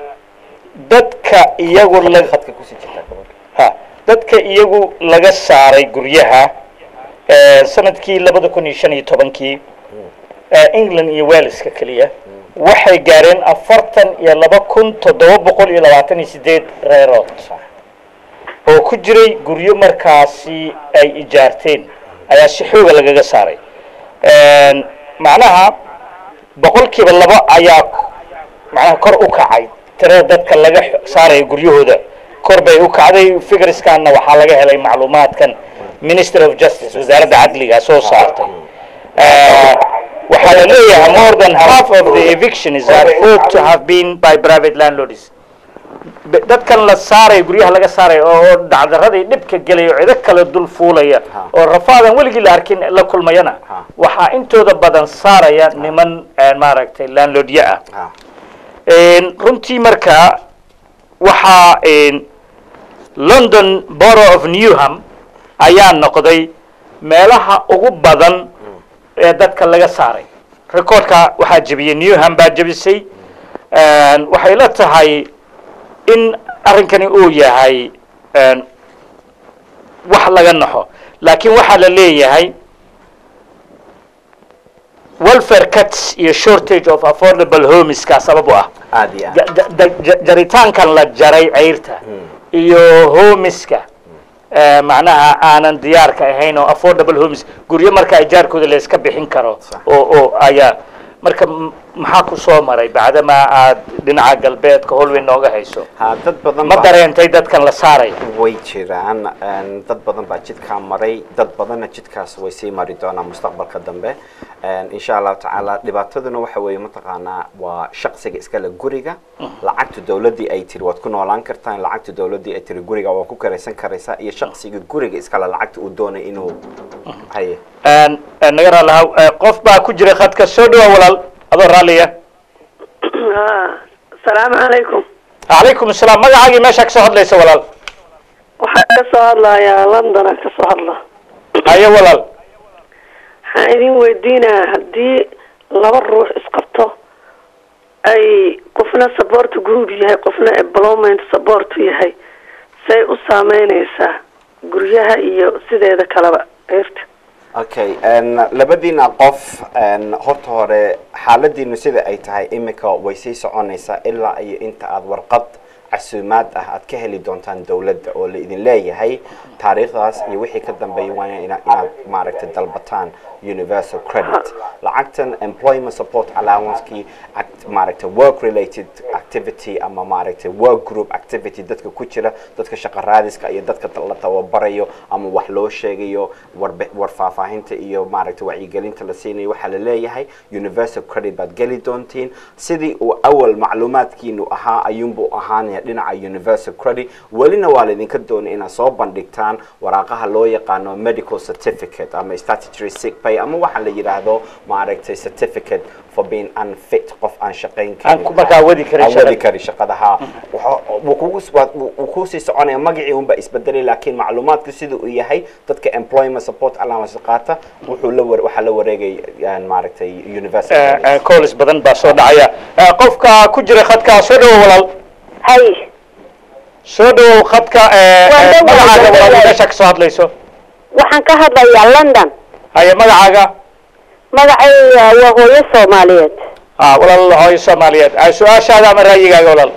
[SPEAKER 1] dadka iyagu la
[SPEAKER 2] khadka kusii jirtaa gabadha
[SPEAKER 1] ha dadka iyagu laga saaray guryaha eh, sanadkii labada kun iyo shan iyo tobankii eh, england iyo waleska keliya waxay gaareen afartan iyo laba kun toddoba boqol iyo labaatan iyo sideed reerood oo ku jiray guryo markaasi ay ijaarteen ayaa si xooga lagaga saaray macnaha boqolkiiba labo ayaa macnaha kor u kacay tirada dadka laga xo- saaraya guryahooda kor bay u kacday figureskanna waxaa laga helay macluumaadkan ministry of justice wasaaradda cadliga soo saartay Eh, waxaa la leeyahay more than half of the evictions are thought to have been by private landlords Be- dadkan la saaraya guryaha laga saaraya oo oo dhacdaradii dhibka gelaya oo cido kale dul fuulaya
[SPEAKER 2] Ha.
[SPEAKER 1] oo rafaadan weligii la arkin la kulmayana
[SPEAKER 2] Ha.
[SPEAKER 1] waxaa intooda badan saaraya niman eh, maaragtay landlordya ah
[SPEAKER 2] ha
[SPEAKER 1] Een, runtii markaa waxaa een, london borough of newham ayaa noqday meelaha ugu badan ee dadka laga saaray recordka waxaa jebiyey newham baa jebisay Een, waxay la tahay in arrinkani uu yahay een, wax laga naxo laakiin waxaa la leeyahay welfare cuts iyo shortage of affordable homeska sabab u ah
[SPEAKER 2] aad iyo aad
[SPEAKER 1] Ja- ja- ja- ja- jaritaankan la jaray ceyrta iyo homiska eh, macnaha aanan diyaarka ahayn oo affordable homes guryo marka ijaarkooda la iska bixin karo
[SPEAKER 2] Sax.
[SPEAKER 1] oo oo ayaa marka m- maxaa ku soo maray bacdamaa aad dhinaca galbeedka holweyn nooga hayso
[SPEAKER 2] ha dad badan
[SPEAKER 1] ma
[SPEAKER 2] baa-
[SPEAKER 1] dareentay dadkan la saaraya
[SPEAKER 2] way jiraan een, dad badan baa jidkaa maray dad badanna jidkaas way sii mari doonaan mustaqbalka dambe Een, insha allahu tacaala dhibaataduna waxa weeye mataqaanaa waa shaqsiga iskale guriga lacagta dowladdii ay tiri waad ku noolaan kartaan lacagta dowladdii ay tiri guriga waa ku karaysan karaysaa iyo shaqsiga guriga iskale lacagta uu doonay inuu haye
[SPEAKER 1] Een, een, naga raalaha eh, qof baa ku jira khadka soo dhawa walaal adoo raalliya
[SPEAKER 7] asalaamu calaykum
[SPEAKER 1] calaykum asalaam magacaagii meeshaa kasoo hadlaysa walaal
[SPEAKER 7] waxaan ka soo hadlayaa londona ka soo hadla
[SPEAKER 1] haye walaal
[SPEAKER 7] waxaan idin weydiinaa haddii laba ruux isqabto ay qofna support group yahay qofna employment support yahay say u saameyneysaa guryaha iyo sideeda kaleba ceyrta
[SPEAKER 2] okay n labadiina qof n horta hore xaaladiinu sida ay tahay imika way sii soconaysaa ilaa iyo inta aada warqad casuumaad ah aad ka heli doontaan dowladda oo la idin leeyahay taariikhdaas iyo wixii ka dambeeya waa ina inaad maaragtay dalbataan universal credit lacagtan employment support allowancekii act- maaragtay work related activity ama maaragtay work group activity dadka ku jira dadka shaqo raadiska iyo dadka la tababarayo ama wax loo sheegayo warbe- war faahfaahinta iyo maaragtay wacyigelinta la siinayo waxaa la leeyahay universal credit baad geli doontiin sidii uu awal macluumaadkiinu ahaa ayuunbuu ahaanaya dhinaca universal credit welina waa laydinka doonay inaad soo bandhigtaan waraaqaha loo yaqaano medical certificate ama statutory sick pay ama waxa la yidhaahdo maaragtay certificate for being unfit qof aan shaqayn
[SPEAKER 1] Aan ku- markaa wadi karin
[SPEAKER 2] Aan
[SPEAKER 1] shaqada.
[SPEAKER 2] wadi kari shaqadaha wuu kugu waa- wuu- wuu kusii soconaya magacii unba isbedelay laakiin macluumaadku sida uu yahay dadka employment support allowance qaata wuxuu la war- waxaa la wareegay yani maaragtay universal
[SPEAKER 1] Eh,
[SPEAKER 2] credit.
[SPEAKER 1] eh, calls badan baa soo dhacaya Eh, qofka ku jira khadka soo dhawo walaal
[SPEAKER 6] hay
[SPEAKER 1] soo dhawow khadka eh,
[SPEAKER 6] Waan
[SPEAKER 1] eh,
[SPEAKER 6] dhawahay,
[SPEAKER 1] magacaaga
[SPEAKER 6] waan
[SPEAKER 1] walaal
[SPEAKER 6] dhawahay.
[SPEAKER 1] meesha kasoo hadlayso
[SPEAKER 6] waxaan ka hadlayaa london
[SPEAKER 1] haye magacaaga
[SPEAKER 6] magacayga waa hooyo soomaaliyeed
[SPEAKER 1] ah walaal hooyo soomaaliyeed Ah, su-aashaada ama raayigaaga walaal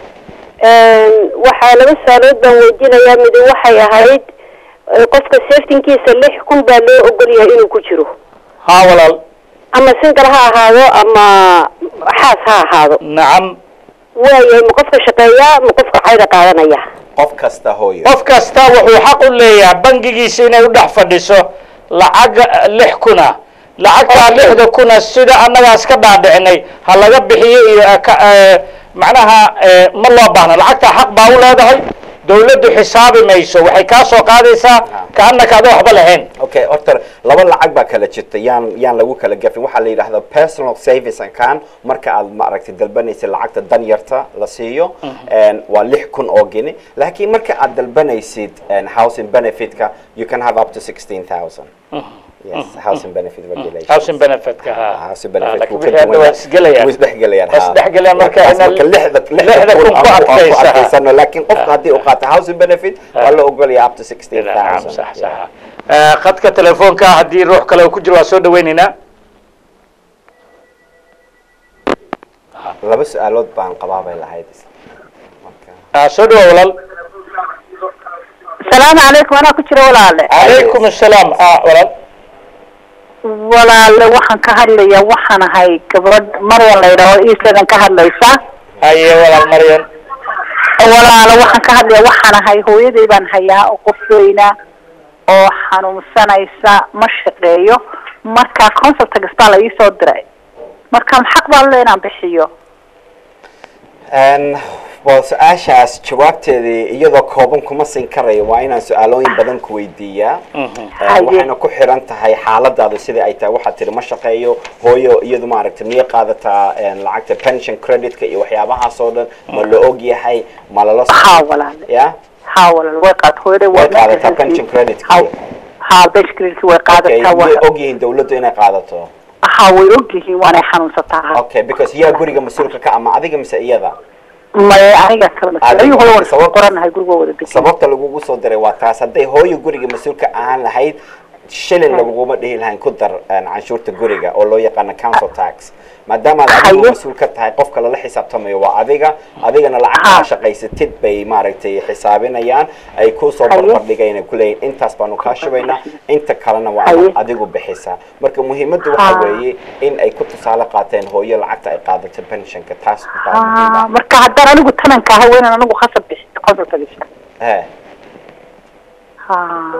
[SPEAKER 6] waxaa laba su-aalood baan weydiinayaa midi waxay ahayd eh, qofka saftinkiisa lix kun baa loo ogol yahay inuu ku jiro
[SPEAKER 1] ha walaal
[SPEAKER 6] ama single ha ahaado ama xaas ha ahaado
[SPEAKER 1] nacam
[SPEAKER 6] waayahay ma qofka shaqeeyaa ma qofka cayda qaadanaya
[SPEAKER 2] qof kasta hooyo
[SPEAKER 1] qof kasta wuxuu xaq u leeyahay bangigiisa inay u dhex fadhiso lacag lix kuna lacagtaa lixda kuna sida annagaas ka dhaadhicinay ha laga bixiyo iyo eh, ka- eh, macnaha eh, ma loo baahna lacagtaa xaq baa u leedahay dawladdu xisaabi mayso waxay kaa soo qaadaysaa kaannaka ada waxba lahayn
[SPEAKER 2] okay horta laba lacag baa kala jirta yaan yaan lagu kala gafin waxaa la yidhahdaa personal savings account marka aad maaragtay dalbanaysid lacagta dan yarta la siiyo een, waa lix kun oo gini laakiin marka aad dalbanaysid een, housing benefitka you can have up to sixteen thousand yes housing benefit regulations
[SPEAKER 1] housing benefitka ha
[SPEAKER 2] housing
[SPEAKER 1] Ah,
[SPEAKER 2] benefit
[SPEAKER 1] laakiin
[SPEAKER 2] wuu ka
[SPEAKER 1] wixii hadda waa
[SPEAKER 2] duwan
[SPEAKER 1] isgelayaan
[SPEAKER 2] wuu isdhexgelayaan
[SPEAKER 1] Waa
[SPEAKER 2] ha.
[SPEAKER 1] isdhexgelayaan marka
[SPEAKER 2] Markaas
[SPEAKER 1] ina-
[SPEAKER 2] marka lixda
[SPEAKER 1] lixda kun ku
[SPEAKER 2] aan- aan
[SPEAKER 1] adkaysa, ha.
[SPEAKER 2] adkaysano laakiin qofka haddii uu qaato housing benefit waa la ogolaya up to sixteen
[SPEAKER 1] nacam
[SPEAKER 2] thousand
[SPEAKER 1] sax sax Eh, khadka telefoonka haddii ruux kale uu ku jiro waa soo dhawaynaynaa
[SPEAKER 2] laba su-aalood baan qabaa bay lahayd Marka-
[SPEAKER 1] Ah, soo dhawa walaal
[SPEAKER 6] asalaamu calaykum anaa ku jira walaale
[SPEAKER 1] calaykum assalaam ah walaal
[SPEAKER 6] walaale waxaan ka hadlayaa waxaan ahay gabadh maryan la yidhaho eastladan ka hadlaysa
[SPEAKER 1] haye walaal maryan
[SPEAKER 6] walaale waxaan ka hadlayaa waxaan ahay hooyaday baan hayaa oo qof weyna oo xanuunsanaysa ma shaqeeyo marka consultags baa la iisoo diray marka xaq baan le inaan bixiyo
[SPEAKER 2] Een, waa su-aashaas jawaabteedii iyadoo kooban kuma siin karayo waa inaan su-aalooyin badan ku weydiiyaa Een,
[SPEAKER 6] Haye.
[SPEAKER 2] waxayna ku xiran tahay xaaladaadu sidai ay tahay waxaad tiri ma shaqeeyo hooyo iyadu maaragtay miyay qaadataa een, lacagta pension creditka iyo waxyaabahaas oo dhan ma la og yahay ma lala
[SPEAKER 6] haa walaale
[SPEAKER 2] ya
[SPEAKER 6] haa walaale way qaad hooyaday
[SPEAKER 2] way
[SPEAKER 6] waa
[SPEAKER 2] qaadataa pension creditki
[SPEAKER 6] haa pension credit way
[SPEAKER 2] okay
[SPEAKER 6] qaadataa
[SPEAKER 2] miyay
[SPEAKER 6] waa
[SPEAKER 2] og yihiin dawladdu inay qaadato
[SPEAKER 6] haa way ogyihiin waanay xanuunsataa
[SPEAKER 2] okay because yaa guriga mas-uulka ka ama adiga mise iyada
[SPEAKER 6] maya aniga kala
[SPEAKER 2] Adiga.
[SPEAKER 6] ayuu hore waan
[SPEAKER 2] Sabab-
[SPEAKER 6] qoranahay gurigoo wada degan
[SPEAKER 2] sababta lagugu soo diray waa taas hadday hooyo guriga mas-uulka ahaan lahayd shilin laguguma dhihi lahayn ku dar een, canshuurta guriga oo loo yaqaano council tax maadaama aad adigu
[SPEAKER 6] Haye.
[SPEAKER 2] mas-uul ka tahay qofka lala xisaabtamayo waa adiga adigana lacagta
[SPEAKER 6] Ha.
[SPEAKER 2] aa shaqaysatid bay maaragtay xisaabinayaan ay kusoo
[SPEAKER 6] Haye.
[SPEAKER 2] barbardhigayna kuleeyihin intaas baanu kaa shubaynaa inta kalena waa
[SPEAKER 6] Haye.
[SPEAKER 2] inaad adigu bixisaa marka muhiimaddu waxa
[SPEAKER 6] Ha.
[SPEAKER 2] weeye in ay ku tusaale qaateen hooyo lacagta ay qaadato pensionka taas baa muhiim
[SPEAKER 6] Ah,
[SPEAKER 2] ah.
[SPEAKER 6] marka haddaan anigu tananka ahay waa inaan anigu khasab bixiyo consultags
[SPEAKER 2] He.
[SPEAKER 6] haa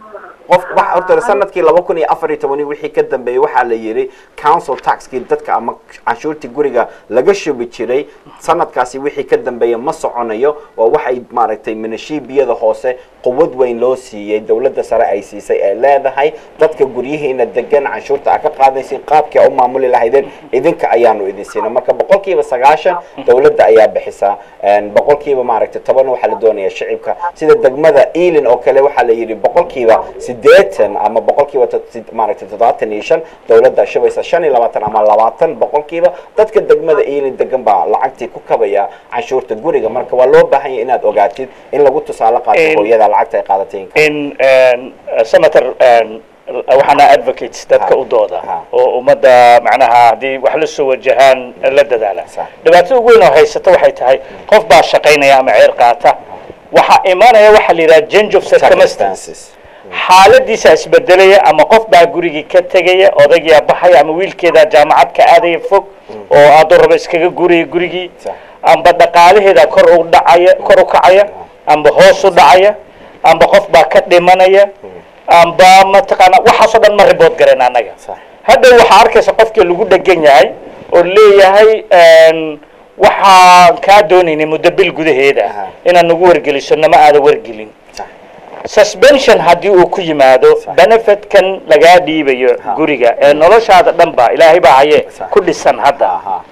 [SPEAKER 2] qof waxa horta sanadkii laba kun iyo afar iyo tobani wixii ka dambeeyey waxaa la yidhi council taxkii dadka ama canshuurtii guriga laga shubi jiray sanadkaasi wixii ka dambeeya ma soconayo waa waxay maaragtay minashiibiyada hoose quwad weyn loo siiyey dowladda sare ay siisay ee leedahay dadka guryihiina degan canshuurta aa ka qaadaysin qaabkii aa u maamuli lahaydeen idinka ayaanu idin siina marka boqolkiiba sagaashan dowladda ayaa bixisaa Een, boqolkiiba maaragtay toban waxaa la doonaya shicibka sida degmada ealin oo kale waxaa la yidhi boqolkiiba sideetan ama boqolkiiba to- sid- maaragtay toddobaatan iyo shan dowladda shubaysa shan iyo labaatan ama labaatan boqolkiiba dadka degmada ealin degan baa lacagtii ku kabaya canshuurta guriga marka waa loo baahan yahay inaad ogaatid in lagu tusaale qaato
[SPEAKER 1] In-
[SPEAKER 2] hooyada lacagta ay qaadatay
[SPEAKER 1] in een, senator een, waxaana advocates dadka
[SPEAKER 2] Ha.
[SPEAKER 1] u dooda
[SPEAKER 2] Ha.
[SPEAKER 1] oo ummadda macnaha haddii wax la soo wajahaan la dadaala
[SPEAKER 2] Sax.
[SPEAKER 1] dhibaatada ugu weyn oo haysata waxay tahay qof baa shaqaynaya ama ceer qaata waxaa imanaya waxaa la yidhaha change of circumstance
[SPEAKER 2] circumstances
[SPEAKER 1] xaaladiisa isbedelaya ama qof baa gurigii ka tegaya odaygaa baxaya ama wiilkeedaa jaamacad ka aadaya fog oo aadoo raba iskaga guraya gurigii
[SPEAKER 2] Sax.
[SPEAKER 1] amba dhaqaalaheeda kor u dhacaya kor u kacaya amba hoos u dhacaya amba qof baa ka dhimanaya amba mataqaana waxaasoo dhan ma ribood garen annaga
[SPEAKER 2] Sax.
[SPEAKER 1] hadhow waxaa arkaysa qofkii lagu dhegan yahay oo leeyahay een, waxaan kaa doonaynay muddo bil gudaheeda
[SPEAKER 2] Aha.
[SPEAKER 1] inaad nagu wargeliso nama aada wargelin
[SPEAKER 2] Sax.
[SPEAKER 1] suspension haddii uu ku yimaado
[SPEAKER 2] Sax.
[SPEAKER 1] benefitkan lagaa dhiibayo
[SPEAKER 2] Ha.
[SPEAKER 1] guriga ee noloshaada dhan ba ilaahay baa haye
[SPEAKER 2] Sax.
[SPEAKER 1] ku dhisan hadda
[SPEAKER 2] Aha.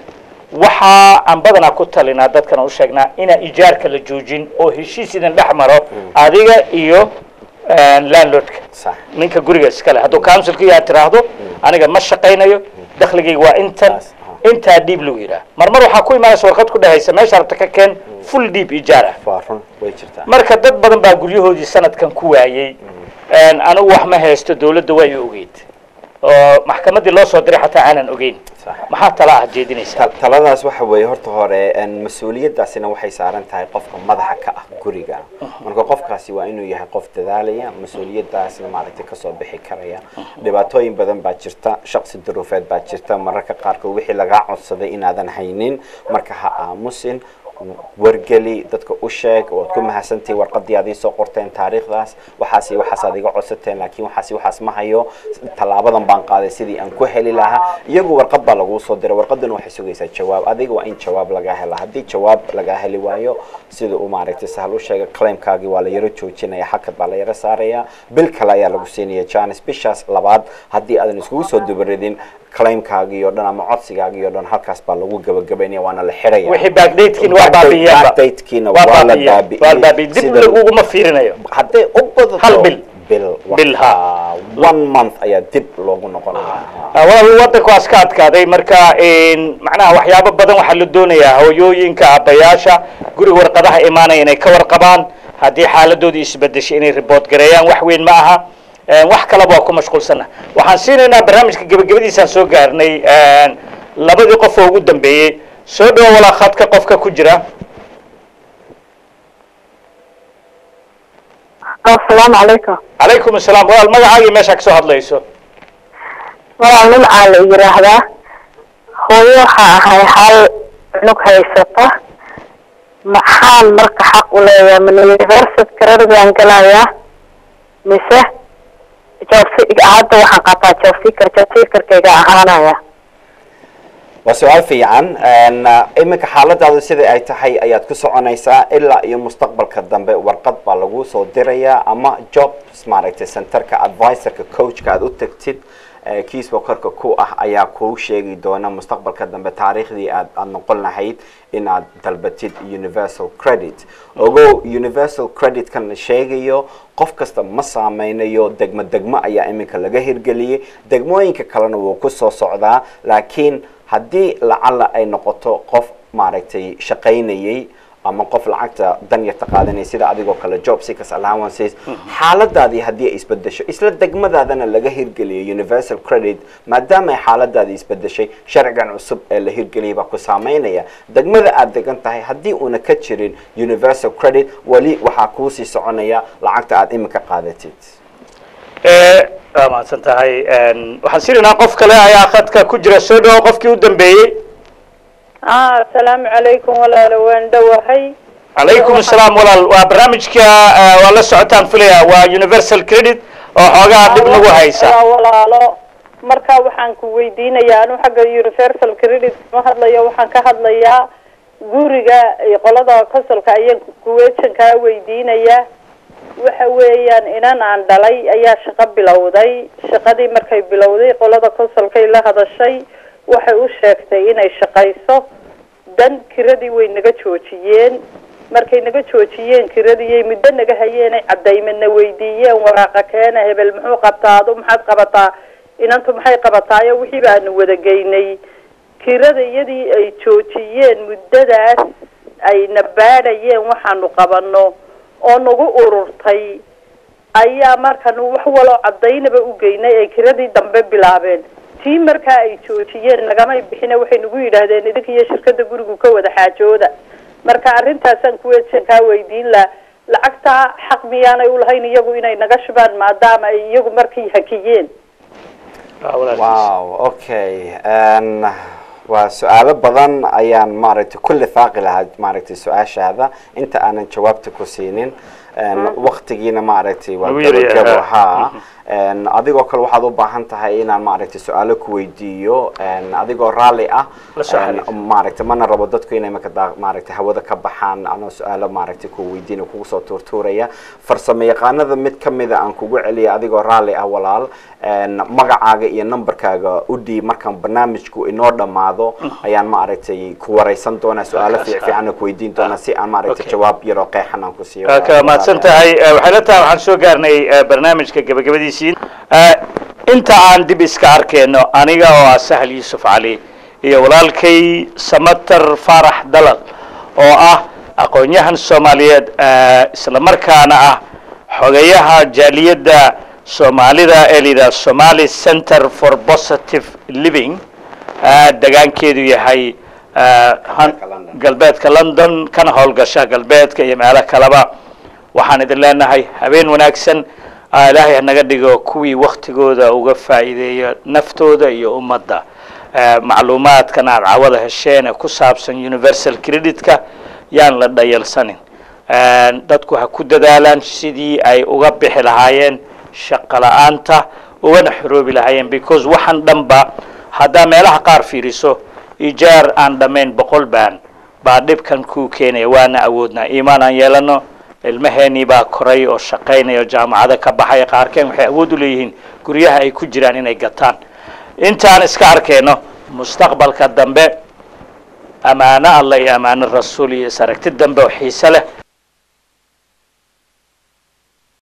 [SPEAKER 1] waxaa aan badanaa ku talinaa dadkana u sheegnaa inaan ijaarka la joojin oo heshiis idin dhex maro adiga iyo een, landlordka
[SPEAKER 2] Sax.
[SPEAKER 1] ninka guriga iskale hadduu councilka yaa tiraahdo aniga ma shaqaynayo dakhligayga waa intan
[SPEAKER 2] Taas, aha.
[SPEAKER 1] intaa dhiib lagu yidhaah marmar waxaa ku imaanaysa warqad ku dhehaysa meesha rabta ka keen full dhiib ijaar ah
[SPEAKER 2] waa run way jirtaa
[SPEAKER 1] marka dad badan baa guryahoodii sanadkan ku waayey Een, anigu wax ma haysto dawladda waa i ogeyd oo maxkamaddii loo soo diray xataa aanan ogeyn
[SPEAKER 2] Sax.
[SPEAKER 1] maxaa tala ah jeedinaysaa
[SPEAKER 2] Ta- taladaas waxa weeye horta hore een, mas-uuliyaddaasina waxay saaran tahay qofka madaxa ka ah guriga marka qofkaasi waa inuu yahay qof dadaalaya mas-uuliyaddaasna maaragtay kasoo bixi karaya dhibaatooyin badan baa jirta shaqsi duruufeed baa jirta mararka qaarkood wixii lagaa codsaday inaadan haynin marka ha aamusin wargeli dadka u sheeg waad ku mahadsantihi warqadii aad iisoo qorteen taariikhdaas waxaas iyo waxaas aad iga codsateen laakiin waxaas iyo waxaas ma hayo tallaabadan baan qaaday sidii aan ku heli lahaa iyagu warqad baa laguu soo diray warqaduna waxay sugaysaa jawaab adiga waa in jawaab lagaa hela haddii jawaab lagaa heli waayo sida uu maaragtay sahal u sheegay claimkaagii waa la yaro joojinaya xakad baa la yaro saaraya bil kale ayaa lagu siinaya janis bishaas labaad haddii aadan iskugu soo dubaridin claimkaagii oo dhan ama codsigaagii oo dhan halkaas baa lagu gabagabaynaya waana la xiraya
[SPEAKER 1] wixii backdatekiina waa baabiiyeenba
[SPEAKER 2] backdatekiina
[SPEAKER 1] waa
[SPEAKER 2] waa la
[SPEAKER 1] baabiiyeen waa la
[SPEAKER 2] baabi'iyey
[SPEAKER 1] baabiiyey dib
[SPEAKER 2] sida-
[SPEAKER 1] laguguma fiirinayo
[SPEAKER 2] hadday u badato
[SPEAKER 1] Hal bil.
[SPEAKER 2] bil
[SPEAKER 1] Bil, ha.
[SPEAKER 2] waxaa one month ayaa dib loogu noqonaya
[SPEAKER 1] walaal wadankaas ka adkaaday marka een, macnaha waxyaabo badan waxaa la doonayaa hooyooyinka aabbayaasha guriga warqadaha imaanaya inay ka warqabaan haddii xaaladoodii isbedeshay inay ribood gareeyaan wax weyn ma aha Een, wax kaleba waa ku mashquulsana waxaan siinaynaa barnaamijka gebagabadiisaan soo gaarnay een, labadii qof oo ugu dambeeyey soo dhawo walaa khadka qofka ku jira
[SPEAKER 6] asalaamu calaykum
[SPEAKER 1] calaykum asalaam walaal magacaagii meesha kasoo hadlayso
[SPEAKER 6] walaal nimcaa la yiraahdaa hooyo waxaa ahay hal cunug haysata maxaan marka xaq u leeyahay mana university creditgaan galayaa mise jobsi hadda waxaan qaataa job seeker job seekerkayga ahaanaya
[SPEAKER 2] waa su-aal fiican Een, uh, iminka xaaladaadu sida ay tahay ayaad ku soconaysaa ilaa iyo mustaqbalka dambe warqad baa lagu soo dirayaa ama jobs maaragtay centerka advisorka coachka aad u tagtid ee kiisba korka ku ah ayaa kuu sheegi doona mustaqbalka dambe taariikhdii aad aad noqon lahayd inaad dalbatid universal credit ogow universal credit kan la sheegayo qof kasta ma saameynayo degmo degmo ayaa iminka laga hirgeliyey degmooyinka kalena wuu ku soo socdaa laakiin haddii lacala ay noqoto qof maaragtay shaqaynayay ama qof lacagta danyarta qaadanaya sida adigoo kale job seekers allowances xaaladaadii haddii ay isbedesho isla degmadaadana laga hirgeliyay universal credit maadaama ay xaaladaadii isbedeshay sharcigan cusub ee la hirgeliyay baa ku saameynaya degmada aad degan tahay haddii uuna ka jirin universal credit weli waxaa kuusii soconaya lacagta aad iminka qaadatid
[SPEAKER 1] waa mahadsan tahay waxaan sirinaa qof kale ayaa khadka ku jira soo dhawo qofkii u dambeeyey
[SPEAKER 8] ah asalaamu calaykum walaalo waan dhowahay
[SPEAKER 1] calaykum asalaam walaal waa barnaamijka eh, waa la socotaan filaya waa universal credit oo xoogaa dhib nagu haysa
[SPEAKER 8] Waa walaalo marka waxaan ku weydiinayaa anu xagga universal credit ma hadlayo waxaan ka hadlayaa guriga iyo qolada kosolka ayaan kuweejankaa weydiinayaa waxa weeyaan inan aan dhalay ayaa shaqo bilowday shaqadii markay bilowday qolada kosolkay la hadashay waxay u sheegtay inay shaqayso dan kiradii way naga joojiyeen markay naga joojiyeen kiradii muddo naga hayeenay cadaymadna weydiiyeen waraaqa keena hebel muxuu qabtaa adu maxaad qabataa inantu maxay qabataayo wixii baanu wada geynay kirada iyadii ay joojiyeen muddadaas ay na baadhayeen waxaanu qabano oo nagu ururtay ayaa markanu wax waloo cadaynaba u geynay ay kiradii dambe bilaabeen tii markaa ay joojiyeen nagamay bixine waxay nagu yidhaahdeen idinka iyo shirkada gurigu ka wada xaajooda marka arrintaasaan kuweejan kaa weydiin laha lacagtaa xaq miyaanay ulahayn iyagu inay naga shubaan maadaama ay iyagu markii hakiyeen
[SPEAKER 1] Ah, walaalkiis.
[SPEAKER 2] wow okay Een, waa su-aalo badan ayaan maaragtay ku lifaaqi lahaa maaragtay su-aashaada inta aanan jawaabta ku siinin Een, waqtigiina maaragtay waa
[SPEAKER 1] Lagu yiri,
[SPEAKER 2] gabagabo
[SPEAKER 1] ah.
[SPEAKER 2] haa Een, adigoo kale waxaad u baahan tahay inaan maaragtay su-aalo ku weydiiyo Een, adigoo raalli ah
[SPEAKER 1] La soo
[SPEAKER 2] Een,
[SPEAKER 1] xiriir.
[SPEAKER 2] maaragtay mana rabo dadku inay marka daa- maaragtay hawada ka baxaan anoo su-aalo maaragtay ku weydiin kugu soo tuurtuuraya farsamo yaqaanada mid ka mida aan kugu celiya adigoo raalli ah walaal Een, magacaaga iyo numberkaaga u dhiib markaan barnaamijku inoo dhammaado ayaan maaragtay ku wareysan doonaa su-aalo
[SPEAKER 1] Markaas,
[SPEAKER 2] fiic fiican ku weydiin doonaa si aan maaragtay
[SPEAKER 1] Okay.
[SPEAKER 2] jawaab yaroo qeexan aan ku siiyo
[SPEAKER 1] waa ka mahadsan tahay Eh, waxay la tahay waxaan soo gaarnay eh, barnaamijka gebagabadiisii Eh, inta aan dib iska arkeyno aniga oo ah sahal yuusuf cali iyo walaalkay samater faarax dalal oo ah aqoon-yahan soomaaliyeed eh, isla markaana ah xogeyaha jaaliyadda soomaalida ee la yidhaha somali center for positive living eh, degaankeedu yahay eh, han-
[SPEAKER 2] London.
[SPEAKER 1] galbeedka london kana howlgasha galbeedka iyo meelo kaleba waxaan idin leenahay habeen wanaagsan ah, ilaahay ha naga dhigo kuwii waktigooda uga faa'iideeya naftooda iyo ummadda Eh, macluumaadkan aad cawada hesheen ee ku saabsan universal creditka yaan la dhayalsanin Eh, dadku ha ku dadaalaan sidii ay uga bixi lahaayeen shaqo la-aanta ugana xoroobi lahaayeen because waxaan dhanba haddaa meelaha qaar fiiriso ijaar aan dhammayn boqol baan baa dhibkan kuu keenaya waana awoodnaa iimaan aan yeelano ilmaheenii baa koray oo shaqaynaya oo jaamacado ka baxaya qaarkeen waxay awood u leeyihiin guryaha ay ku jiraan inay gataan intaan iska arkayno mustaqbalka dambe ammaano alla iyo ammaano rasuul iyo is aragti dambe oo xiise leh